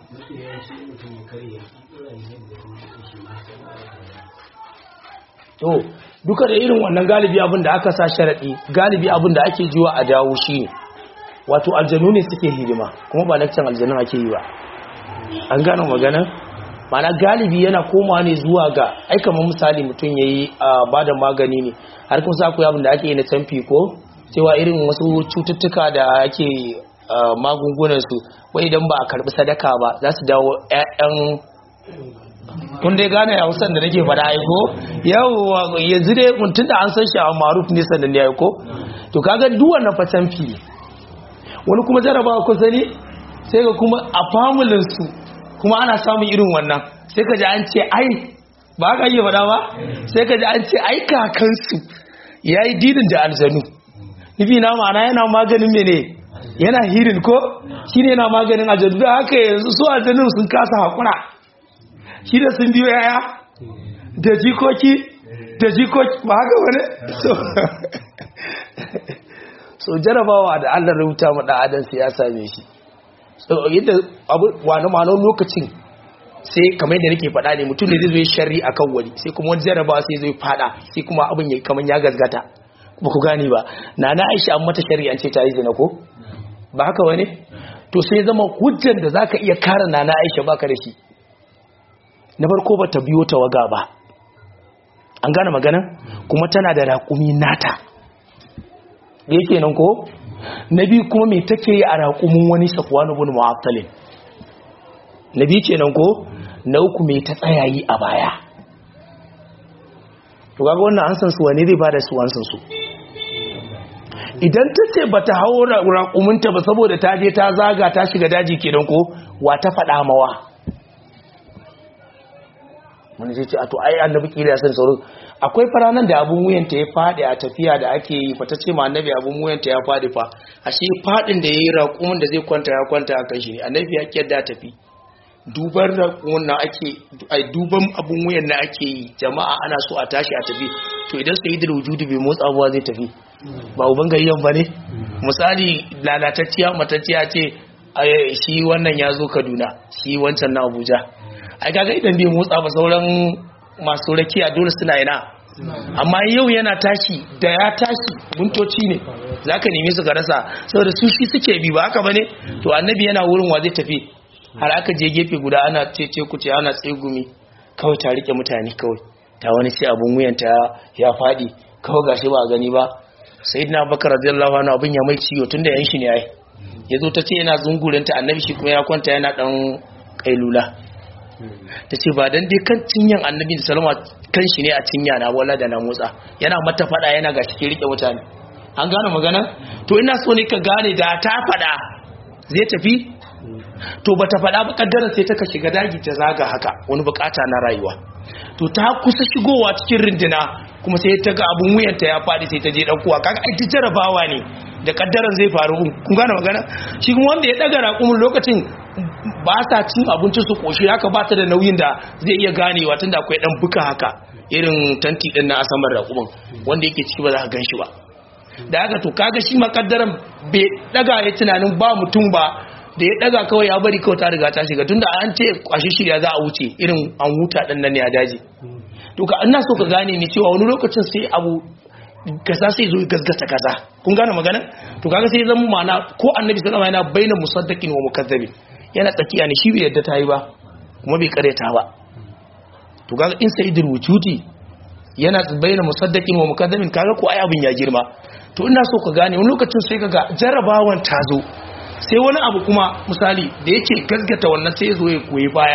to duka da irin wannan galibi abin da aka sa sharadi galibi abin da ake jiwa a dawo shi ne wato aljanu ne suke hidima kuma ba lakcin aljanu ake yi ba an gano magana mana galibi yana koma ne zuwa ga ai kamar misali mutum yayi ba da magani ne har kun sa ku abin da ake yi na canfi ko cewa irin wasu cututtuka da ake magungunan su wai idan ba a karbi sadaka ba za su dawo ƴaƴan kun dai gane hausan da nake faɗa aiko yau yanzu dai mutum da an san shi a maruf ne sannan ya aiko to kaga duk wannan fa canfi ne wani kuma jarabawa ku sani sai ga kuma a familin su kuma ana samun irin wannan sai ka ji an ce ai ba ka yi faɗa ba sai ka ji an ce ai kakansu ya yi dinin da aljanu nufi na ma'ana yana maganin mene yana hirin ko shi ne yana maganin aljanu da haka yanzu su aljanun sun kasa haƙura shi da sun biyo yaya da jikoki da jikoki ba haka wani so so jarabawa da allah rubuta ma ɗan adam ya same shi yadda abu wani ma'anar lokacin sai kamar yadda nake faɗa ne mutum ne zai zo shari a kan wani sai kuma wani jaraba sai zai faɗa sai kuma abin ya kamar ya gazgata ba ku gane ba na na aisha an mata shari an ce ta yi zina ko ba haka wani to sai zama hujjan da zaka iya kare na na aisha baka da shi na farko ba ta biyo tawaga ba an gane magana kuma tana da raƙumi nata yake nan ko na biyu kuma mai take yi a raƙumin wani sakwanu bin mu'aftalin na biyu kenan ko na uku mai ta tsayayi a baya to kaga wannan an san su wane zai bada su an san su idan ta ce ba ta hau raƙuminta ba saboda ta je ta zaga ta shiga daji kenan ko wa ta faɗa mawa wani ce a to ai annabi kila ya san sauran akwai faranan da abun wuyanta ya fadi a tafiya da ake yi fa ta ce ma annabi abun wuyanta ya fadi fa ashe fadin da yayi raƙumin da zai kwanta ya kwanta a kan shi ne annabi ya kiyar tafi duban raƙumin na ake ai duban abun wuyan na ake yi jama'a ana so a tashi a tafi to idan sai da wujudu bai motsa abuwa zai tafi ba uban gayyan bane misali lalatacciya matacciya ce shi wannan ya zo Kaduna shi wancan na Abuja ai kaga idan bai motsa ba sauran masu rakiya dole suna yana amma yau yana tashi da ya tashi buntoci ne zaka neme su ka rasa saboda su shi suke bi ba haka bane to annabi yana wurin wa zai tafi har aka je gefe guda ana cece kuce ana tsegumi kawai ta rike mutane kawai ta wani sai abun wuyanta ya fadi kawai gashi ba gani ba sayyidina bakar radiyallahu anhu abin ya mai ciwo tunda yan shi ne ai yazo ta ce yana zungurinta annabi shi kuma ya kwanta yana dan kailula ta ce ba dan dai kan cinyan annabi da salama kan shi ne a cinya na wala da na motsa yana mata fada yana ga shi rike mutane an gane magana to ina so ne ka gane da ta fada zai tafi to bata fada ba kaddara sai ta ka shiga daji ta zaga haka wani bukata na rayuwa to ta kusa shigowa cikin rindina kuma sai ta ga abun wuyanta ya fadi sai ta je kuwa kaga ai jarabawa ne da kaddaran zai faru kun gane magana shi kuma wanda ya daga raƙumin lokacin ba sa cin abinci su koshi haka ba ta da nauyin da zai iya ganewa tunda akwai dan buka haka irin tanti din na asamar raƙumin wanda yake ciki ba za ka gan shi ba da haka to kaga shi makaddaran bai daga ya tunanin ba mutum ba da ya daga kawai ya bari kawai ta riga ta shiga tunda an ce kwashi shirya za a wuce irin an huta din nan ne a daji to ka ina so ka gane ni cewa wani lokacin sai abu kaza sai zo gasgata kaza kun gane magana to kaga sai zama ma'ana ko annabi sallallahu alaihi wasallam yana baina musaddiqin wa mukazzabin yana tsakiya ne shi bai yadda ta yi ba kuma bai karyata ba to kaga in sayyidul wujudi yana baina musaddiqin wa mukazzabin kaga ko ai abin ya girma to ina so ka gane wani lokacin sai kaga jarabawan ta zo sai wani abu kuma misali da yake gasgata wannan sai zo ya koyi baya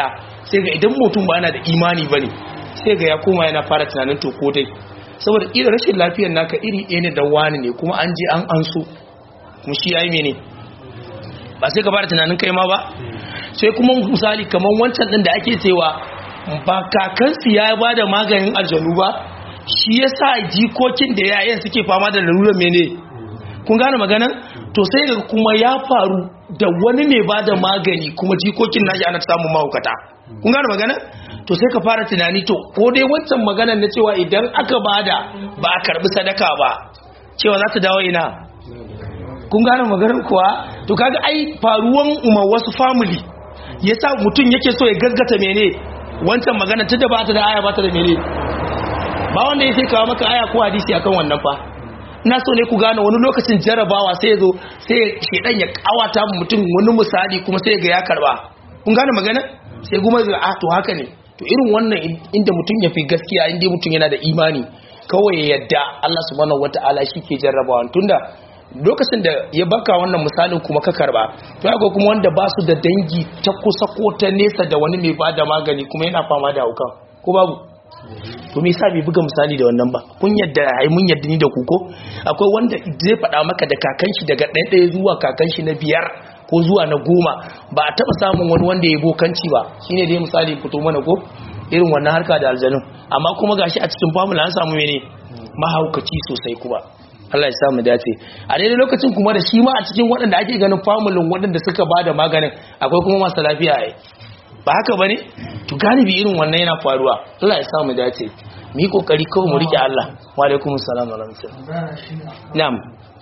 sai ga idan mutum ba yana da imani bane sai ga ya koma yana fara tunanin to ko dai saboda irin rashin lafiyar naka iri ɗaya ne da wani ne kuma an je an anso kuma shi yayi mene ba sai ka fara tunanin kai ma ba sai kuma misali kamar wancan din da ake cewa ba kakansu ya ba da maganin aljanu ba shi ya sa jikokin da yayan suke fama da lalurar mene kun gane maganan to sai ga kuma ya faru da wani mai ba da magani kuma jikokin nashi ana samun mahaukata kun gane maganan to sai ka fara tunani to ko dai wancan maganan na cewa idan aka bada ba a karbi sadaka ba cewa za ta dawo ina kun gane maganar kuwa to kaga ai faruwan umar wasu family yasa mutum yake so ya gaskata mene wancan magana tunda ba ta da aya ba ta da mene ba wanda yake kawo maka aya ko hadisi akan wannan fa ina so ne ku gane wani lokacin jarabawa sai ya zo sai shedan ya kawata mutum wani misali kuma sai ga ya karba kun gane magana sai kuma ga a to haka ne to irin wannan inda mutum ya fi gaskiya inda mutum yana da imani kawai ya yadda Allah subhanahu wataala shi ke jarrabawa tunda lokacin da ya baka wannan misalin kuma ka karba to akwai kuma wanda ba su da dangi ta kusa ko ta nesa da wani mai bada magani kuma yana fama da haukan ko babu to me yasa bai buga misali da wannan ba kun yadda ai mun yadda ni da ku ko akwai wanda zai faɗa maka da kakan shi daga ɗaya ɗaya zuwa kakan shi na biyar ko zuwa na goma ba a taɓa samun wani wanda ya bokanci ba shine dai misali fito mana ko irin wannan harka da aljanun amma kuma gashi a cikin famula an samu mene mahaukaci sosai kuma Allah ya samu dace a daidai lokacin kuma da shi ma a cikin waɗanda ake ganin famulin waɗanda suka ba da maganin akwai kuma masu lafiya ai ba haka bane to galibi irin wannan yana faruwa Allah ya samu dace mu yi kokari kawai mu rike Allah wa alaikum assalam wa rahmatullah na'am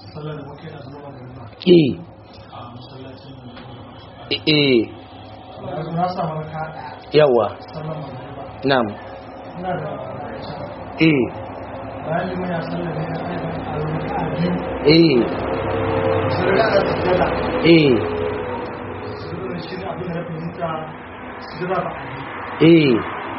eh eh yawa na'am eh eh eh eh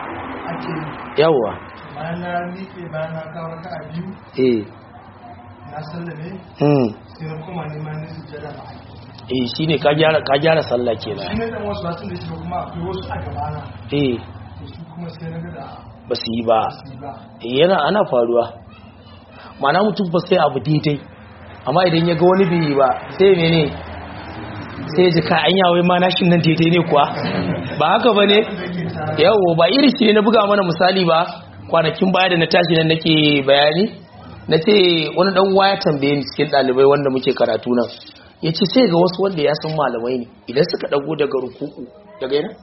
yawa bayan na miƙe bayan na kawo ka a biyu eh na sallame hmm sai na koma neman na sujjada ba eh shine ka gyara ka gyara sallah shi kenan ne dan wasu wasu da shi kuma akwai wasu a gabana eh to su kuma sai na ga da ba su yi ba su yi ba eh yana ana faruwa mana mutum ba sai abu daidai amma idan ya ga wani bai yi ba sai mene sai ji ka an yawai ma nashin nan daidai ne kuwa ba haka ba ne yawo ba iri shi ne na buga mana misali ba kwanakin baya da na tashi nan nake bayani na ce wani dan uwa ya tambaye ni cikin ɗalibai wanda muke karatu nan ya ce sai ga wasu wanda ya san malamai ne idan suka ɗago daga rukuku daga yana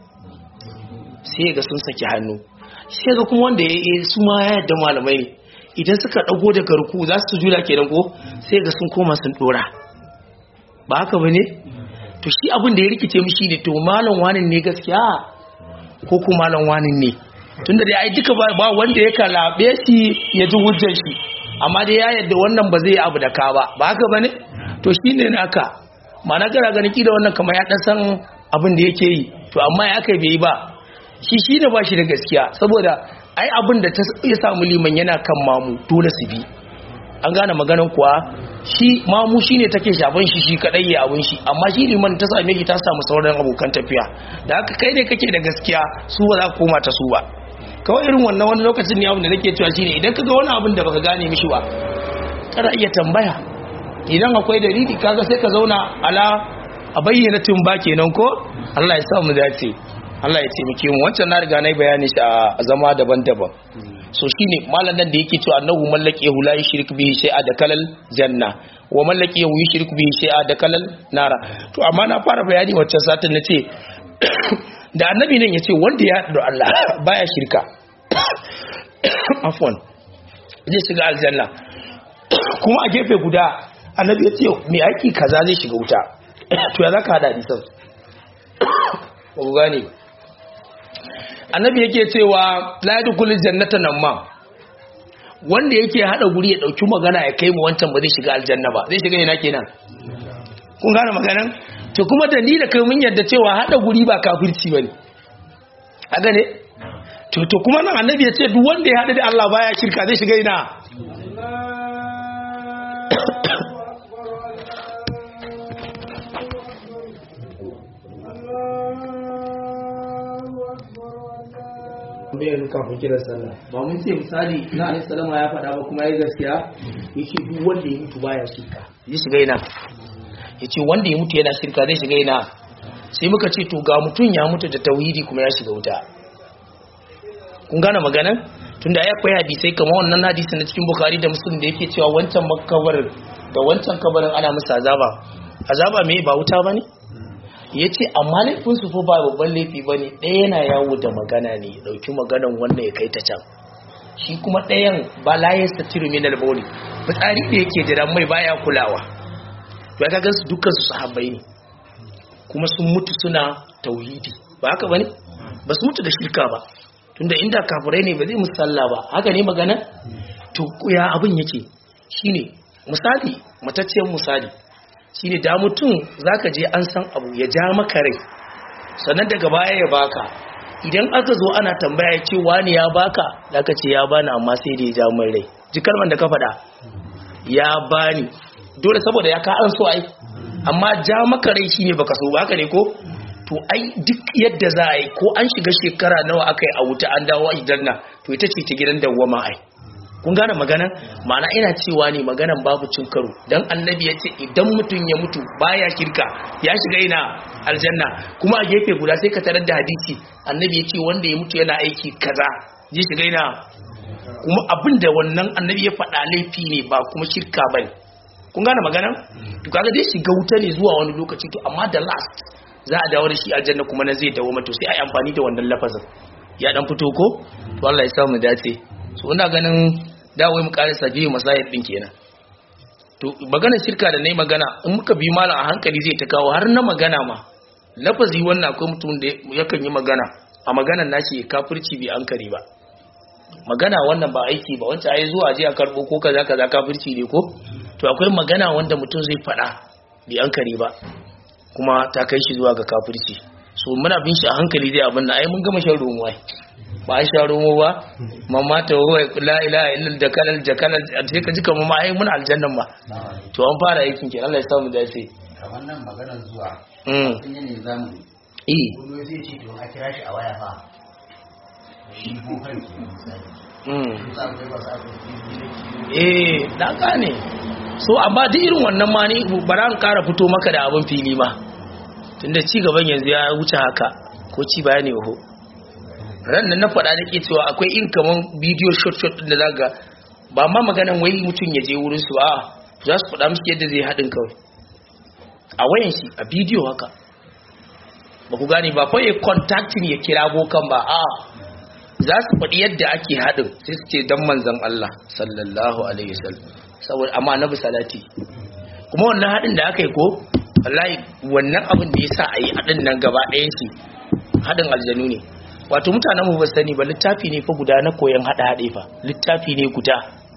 sai ga sun saki hannu sai ga kuma wanda ya yi su ma ya yadda malamai ne idan suka ɗago daga ruku za su jula kenan ko sai ga sun koma sun ɗora ba haka ba ne to shi abin da ya rikice mishi ne to malam wanin ne gaskiya ko kuma malam wanin ne tunda da ai duka ba wanda ya kalabe shi ya ji hujjar shi amma dai ya yadda wannan ba zai abu da ka ba ba haka bane to shine naka mana gara ganin kida wannan kamar ya dan san abin da yake yi to amma ya kai bai yi ba shi shine ba shi da gaskiya saboda ai abin da ta ya samu liman yana kan mamu dole su bi an gane maganan kuwa shi mamu shine take shafan shi shi kadai ya abun shi amma shi liman ta same shi ta samu sauran abokan tafiya da haka kai ne kake da gaskiya su ba za ka koma ta su ba kawai irin wannan wani lokacin ne abin da nake cewa shine idan kaga wani abin da baka gane mishi ba kana iya tambaya idan akwai dalili kaga sai ka zauna ala a bayyana tun ba kenan ko Allah ya sa mu dace Allah ya taimake mu wancan na riga nayi bayani shi a zama daban-daban so shine malam nan da yake cewa annahu mallaki yahu la yushrik bihi shay'a da kalal janna wa mallaki yahu yushrik bihi shay'a da kalal nara to amma na fara bayani wancan satin nace da annabi nan yace wanda ya haɗu da Allah baya shirka afwan zai shiga aljanna kuma a gefe guda annabi ya ce mai aiki kaza zai shiga wuta to ya zaka hada hadisan ba ku gane annabi yake cewa la yadkhulul jannata nan ma wanda yake hada guri ya dauki magana ya kai mu wancan ba zai shiga aljanna ba zai shiga ina kenan kun gane maganan to kuma da ni da kai mun yarda cewa hada guri ba kafirci bane a gane to to kuma nan annabi ya ce duk wanda ya hada da Allah baya shirka zai shiga ina الله أكبر tambayar kafin kiran sallah ba mun ce misali na alaihi salama ya faɗa ba kuma ya gaskiya yake duk wanda ya mutu baya shirka ya shiga ina yace wanda ya mutu yana shirka zai shiga ina sai muka ce to ga mutum ya mutu da tauhidi kuma ya shiga wuta kun gane maganan tunda ya koyi hadisai kamar wannan hadisi na cikin bukhari da muslim da yake cewa wancan makabarin da wancan kabarin ana musu azaba azaba me ba wuta bane yace amma laifin su fa ba babban laifi bane ɗaya yana yawo da magana ne ya dauki maganan wannan ya kai ta can shi kuma ɗayan ba la yastatiru min al-bawli fitsari da yake jira mai baya kulawa to ya ga su dukkan su sahabbai ne kuma sun mutu suna tauhidi ba haka bane ba su mutu da shirka ba tunda inda kafirai ne ba zai musu sallah ba haka ne magana to ya abin yake shine misali matacciyar misali shine da mutum zaka je an san abu ya ja maka rai sannan daga baya ya baka idan aka zo ana tambaya ya ce wani ya baka zaka ce ya bani amma sai da ya ja min rai ji kalman da ka faɗa ya bani dole saboda ya ka an so ai amma ja maka rai shine baka so ba haka ne ko to ai duk yadda za a yi ko an shiga shekara nawa aka yi a wuta an dawo a gidan to ita ce ta gidan dawwama ai kun gane magana ma'ana ina cewa ne maganan babu cin karo dan annabi ya ce idan mutum ya mutu baya shirka ya shiga ina aljanna kuma a gefe guda sai ka tarar da hadisi annabi ya ce wanda ya mutu yana aiki kaza zai shiga ina kuma abin da wannan annabi ya faɗa laifi ne ba kuma shirka bane kun gane magana to kaga zai shiga wuta ne zuwa wani lokaci to amma da last za a dawo da shi aljanna kuma na zai dawo mato sai a yi amfani da wannan lafazin ya dan fito ko to Allah ya samu dace so ina ganin dawai mu karasa biyu masayid din kenan to magana shirka da nayi magana in muka bi malam a hankali zai ta kawo har na magana ma lafazi wannan akwai mutum da yakan yi magana a maganar nashi kafirci bai ankari ba magana wannan ba aiki ba wancan ai zuwa je a karbo ko kaza kaza kafirci ne ko to akwai magana wanda mutum zai faɗa bai ankari ba kuma ta kai shi zuwa ga kafirci so muna bin shi a hankali zai abin da ai mun gama shan romo ai ba an sha romo ba mamma ta huwa la ilaha illa da kalal da kalal sai ka ji kamar ma ai muna aljannan ma to an fara aikin ke Allah ya samu dace kamar nan maganar zuwa mm sun yi ne zamu eh kuma zai ce to a kira shi a waya fa shi bokan ke misali mm za ku ba sa ku eh na gane so amma duk irin wannan ma ni bara an kara fito maka da abin fili ma tunda ci gaban yanzu ya wuce haka ko ci baya ne ho ran nan na faɗa nake cewa akwai in kaman bidiyo short short din da zaka ba ma maganan wai mutum ya je wurin su a za su faɗa mishi yadda zai haɗin kawai a wayan shi a bidiyo haka ba ku gane ba fa ya contacting ya kira bokan ba a za su faɗi yadda ake haɗin sai su ce dan manzon Allah sallallahu alaihi wasallam saboda amma annabi salati kuma wannan haɗin da aka yi ko wallahi wannan abin da yasa a yi haɗin nan gaba ɗayan shi haɗin aljanu ne wato mutanen mu ba su sani ba littafi ne fa guda na koyon haɗa haɗe fa littafi ne guda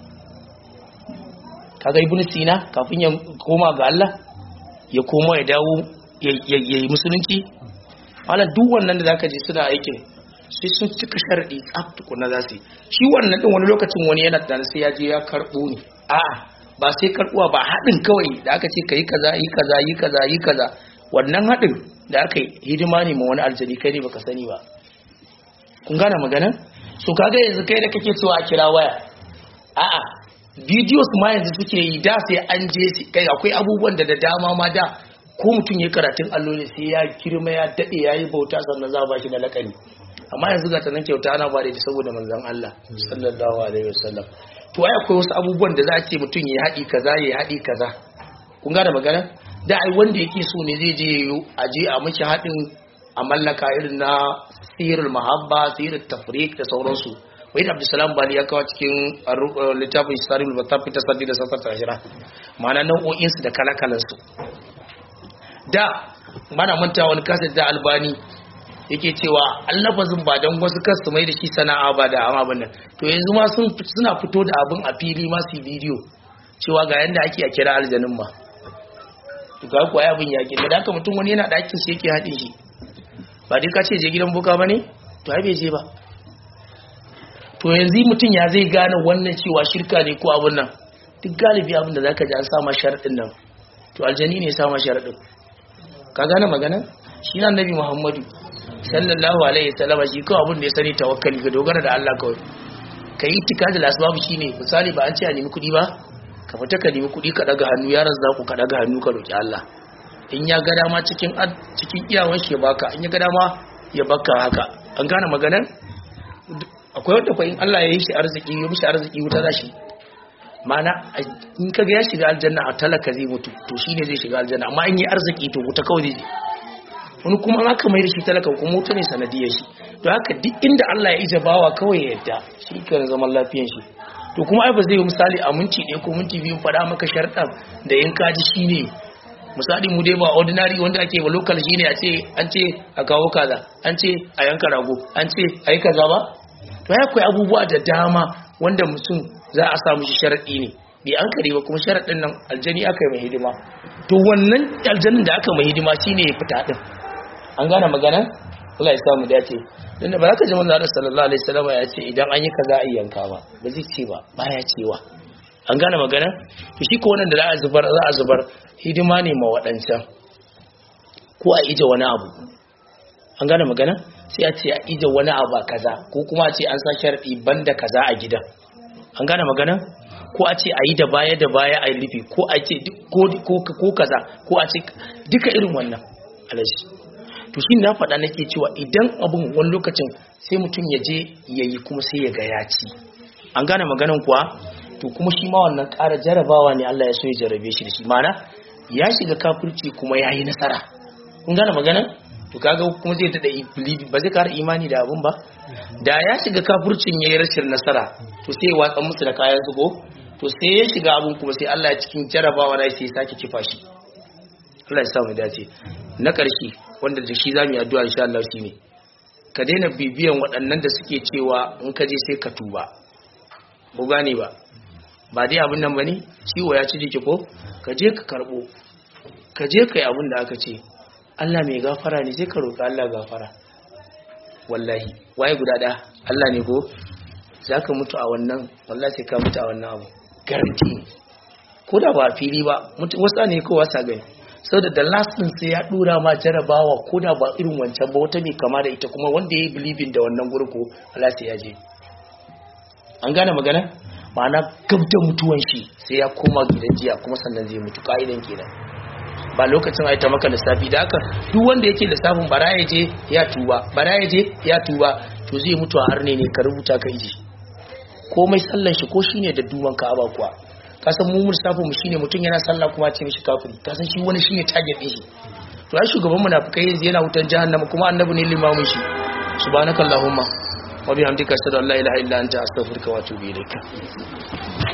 kaga ibn sina kafin ya koma ga Allah ya koma ya dawo ya ya yi musulunci malam duk wannan da zaka je suna aikin sai sun cika sharadi tsaf tukuna za su yi shi wannan din wani lokacin wani yana da sai ya je ya karbo ne a'a ba sai karbuwa ba haɗin kawai da aka ce ka yi kaza yi kaza yi kaza yi kaza wannan haɗin da aka yi hidima ne ma wani aljani kai ne baka sani ba kun gane magana so kaga yanzu kai da kake cewa a kira waya a'a videos ma yanzu suke yi da sai an je su- kai akwai abubuwan da da dama ma da ko mutum ya karatun allo ne sai ya girma ya dade ya yi bauta sannan za a ba shi da lakani amma yanzu ga tanan kyauta ana ba da ita saboda manzon Allah sallallahu alaihi wasallam to ai akwai wasu abubuwan da za a ce mutum ya haɗi kaza ya haɗi kaza kun gane magana da ai wanda yake so ne zai je yayo a je a miki haɗin a mallaka irin na sirrul mahabba sirrul tafriq da sauransu wai da abdulsalam bali ya kawo cikin arru- uh, littafin saril batafi ta saddi da sassar tashira ma'ana nau'o'insu da kalakalansu da mana manta wani kasar da albani yake cewa allafazin ba don wasu kasu mai da shi sana'a ba da amma abin nan to yanzu ma sun suna fito da abin a fili ma su yi bidiyo cewa ga yanda ake a kira aljanin ma to ga kuwa abin ya ke da haka mutum wani yana ɗakin shi yake haɗin shi ba dai ka ce je gidan boka ba ne to ai bai je ba to yanzu mutum ya zai gane wannan cewa shirka ne ko abin nan duk galibi abin da zaka ji an sama sharaɗin nan to aljani ne ya sama sharaɗin ka gane magana shi na annabi muhammadu sallallahu alaihi wasallam shi kawai abin da ya sani tawakkali ka dogara da Allah kawai ka yi tikadi lasbabu shine misali ba an ce a nemi kuɗi ba ka fita ka nemi kuɗi ka daga hannu ya razzaku ka daga hannu ka roki Allah in ya ga dama cikin cikin iyawan shi ya baka in ya ga dama ya baka haka an gane maganar akwai wanda fa in Allah ya yi shi arziki ya mishi arziki wuta za shi mana in kaga ya shiga aljanna a talaka zai mutu to shine zai shiga aljanna amma in yi arziki to wuta kawai zai wani kuma an aka mai da shi talaka kuma wuta ne sanadiyar shi to haka duk inda Allah ya ije bawa kawai ya yadda shi kan zaman lafiyan shi to kuma ai ba zai yi misali a minti ɗaya ko minti biyu faɗa maka sharɗan da in kaji shine misali mu dai ba ordinary wanda ake ba local shine a ce an ce a kawo kaza an ce a yanka rago an ce a yi kaza ba to ya akwai abubuwa da dama wanda mutum za a samu shi sharaɗi ne bai an kare ba kuma sharaɗin nan aljani aka yi mai hidima to wannan aljanin da aka mai hidima shine ya fita din an gane magana Allah ya samu dace dan da baraka jama'a Allah sallallahu alaihi wasallam ya ce idan an yi kaza a yanka ba ba zai ce ba baya cewa an gane magana to shi ko wannan da za a zubar za a zubar hidima ne ma waɗancan ko a ije wani abu an gane magana sai a ce a ije wani abu a kaza ko kuma a ce an sa sharɗi banda kaza a gidan an gane magana ko a ce a yi da baya da baya a yi rufe ko a ce ko kaza ko a ce duka irin wannan alaji to shi na faɗa nake cewa idan abin wani lokacin sai mutum ya je ya yi kuma sai ya ga ya ci an gane maganan kuwa to kuma shi ma wannan ƙara jarabawa ne Allah ya so ya jarabe shi da shi mana ya shiga kafirci kuma ya yi nasara kun gane maganan to kaga kuma zai tada believe ba zai kara imani da abun ba da ya shiga kafircin yayi rashin nasara to sai ya watsa musu da kayan su ko to sai ya shiga abun kuma sai Allah ya cikin jarabawa da sai ya sake kifa shi Allah ya sa mu dace na ƙarshe wanda da shi zamu yi addu'a insha Allah shine ka daina bibiyan waɗannan da suke cewa in ka je sai ka tuba ko gane ba ba dai abin nan bane ciwo ya ci jiki ko ka je ka karbo ka je kai abin da aka ce Allah mai gafara ne sai ka roƙi Allah gafara wallahi waye guda ɗaya Allah ne ko za ka mutu a wannan wallahi sai ka mutu a wannan abu garanti ne ko da ba fili ba wasu ne ko wasa gani sau da the last din sai ya dura ma jarabawa ko da ba irin wancan ba wata mai kama da ita kuma wanda ya yi believing da wannan gurko Allah sai ya je an gane magana ma'ana gabda mutuwan shi sai ya koma gidan jiya kuma sannan zai mutu ka'idan kenan ba lokacin aita maka lissafi da haka duk wanda yake lissafin bara ya je ya tuba bara ya je ya tuba to zai mutu a harne ne ka rubuta ka iji komai sallan shi ko shine da duban ka aba kuwa ka san mu lissafin mu shine mutum yana sallah kuma ce mishi kafiri ka san shi wani shine target din shi to ai shugaban munafikai yanzu yana wutan jahannama kuma annabi ne limamin shi subhanakallahumma wa bihamdika ashhadu an la ilaha illa anta astaghfiruka wa atubu ilaika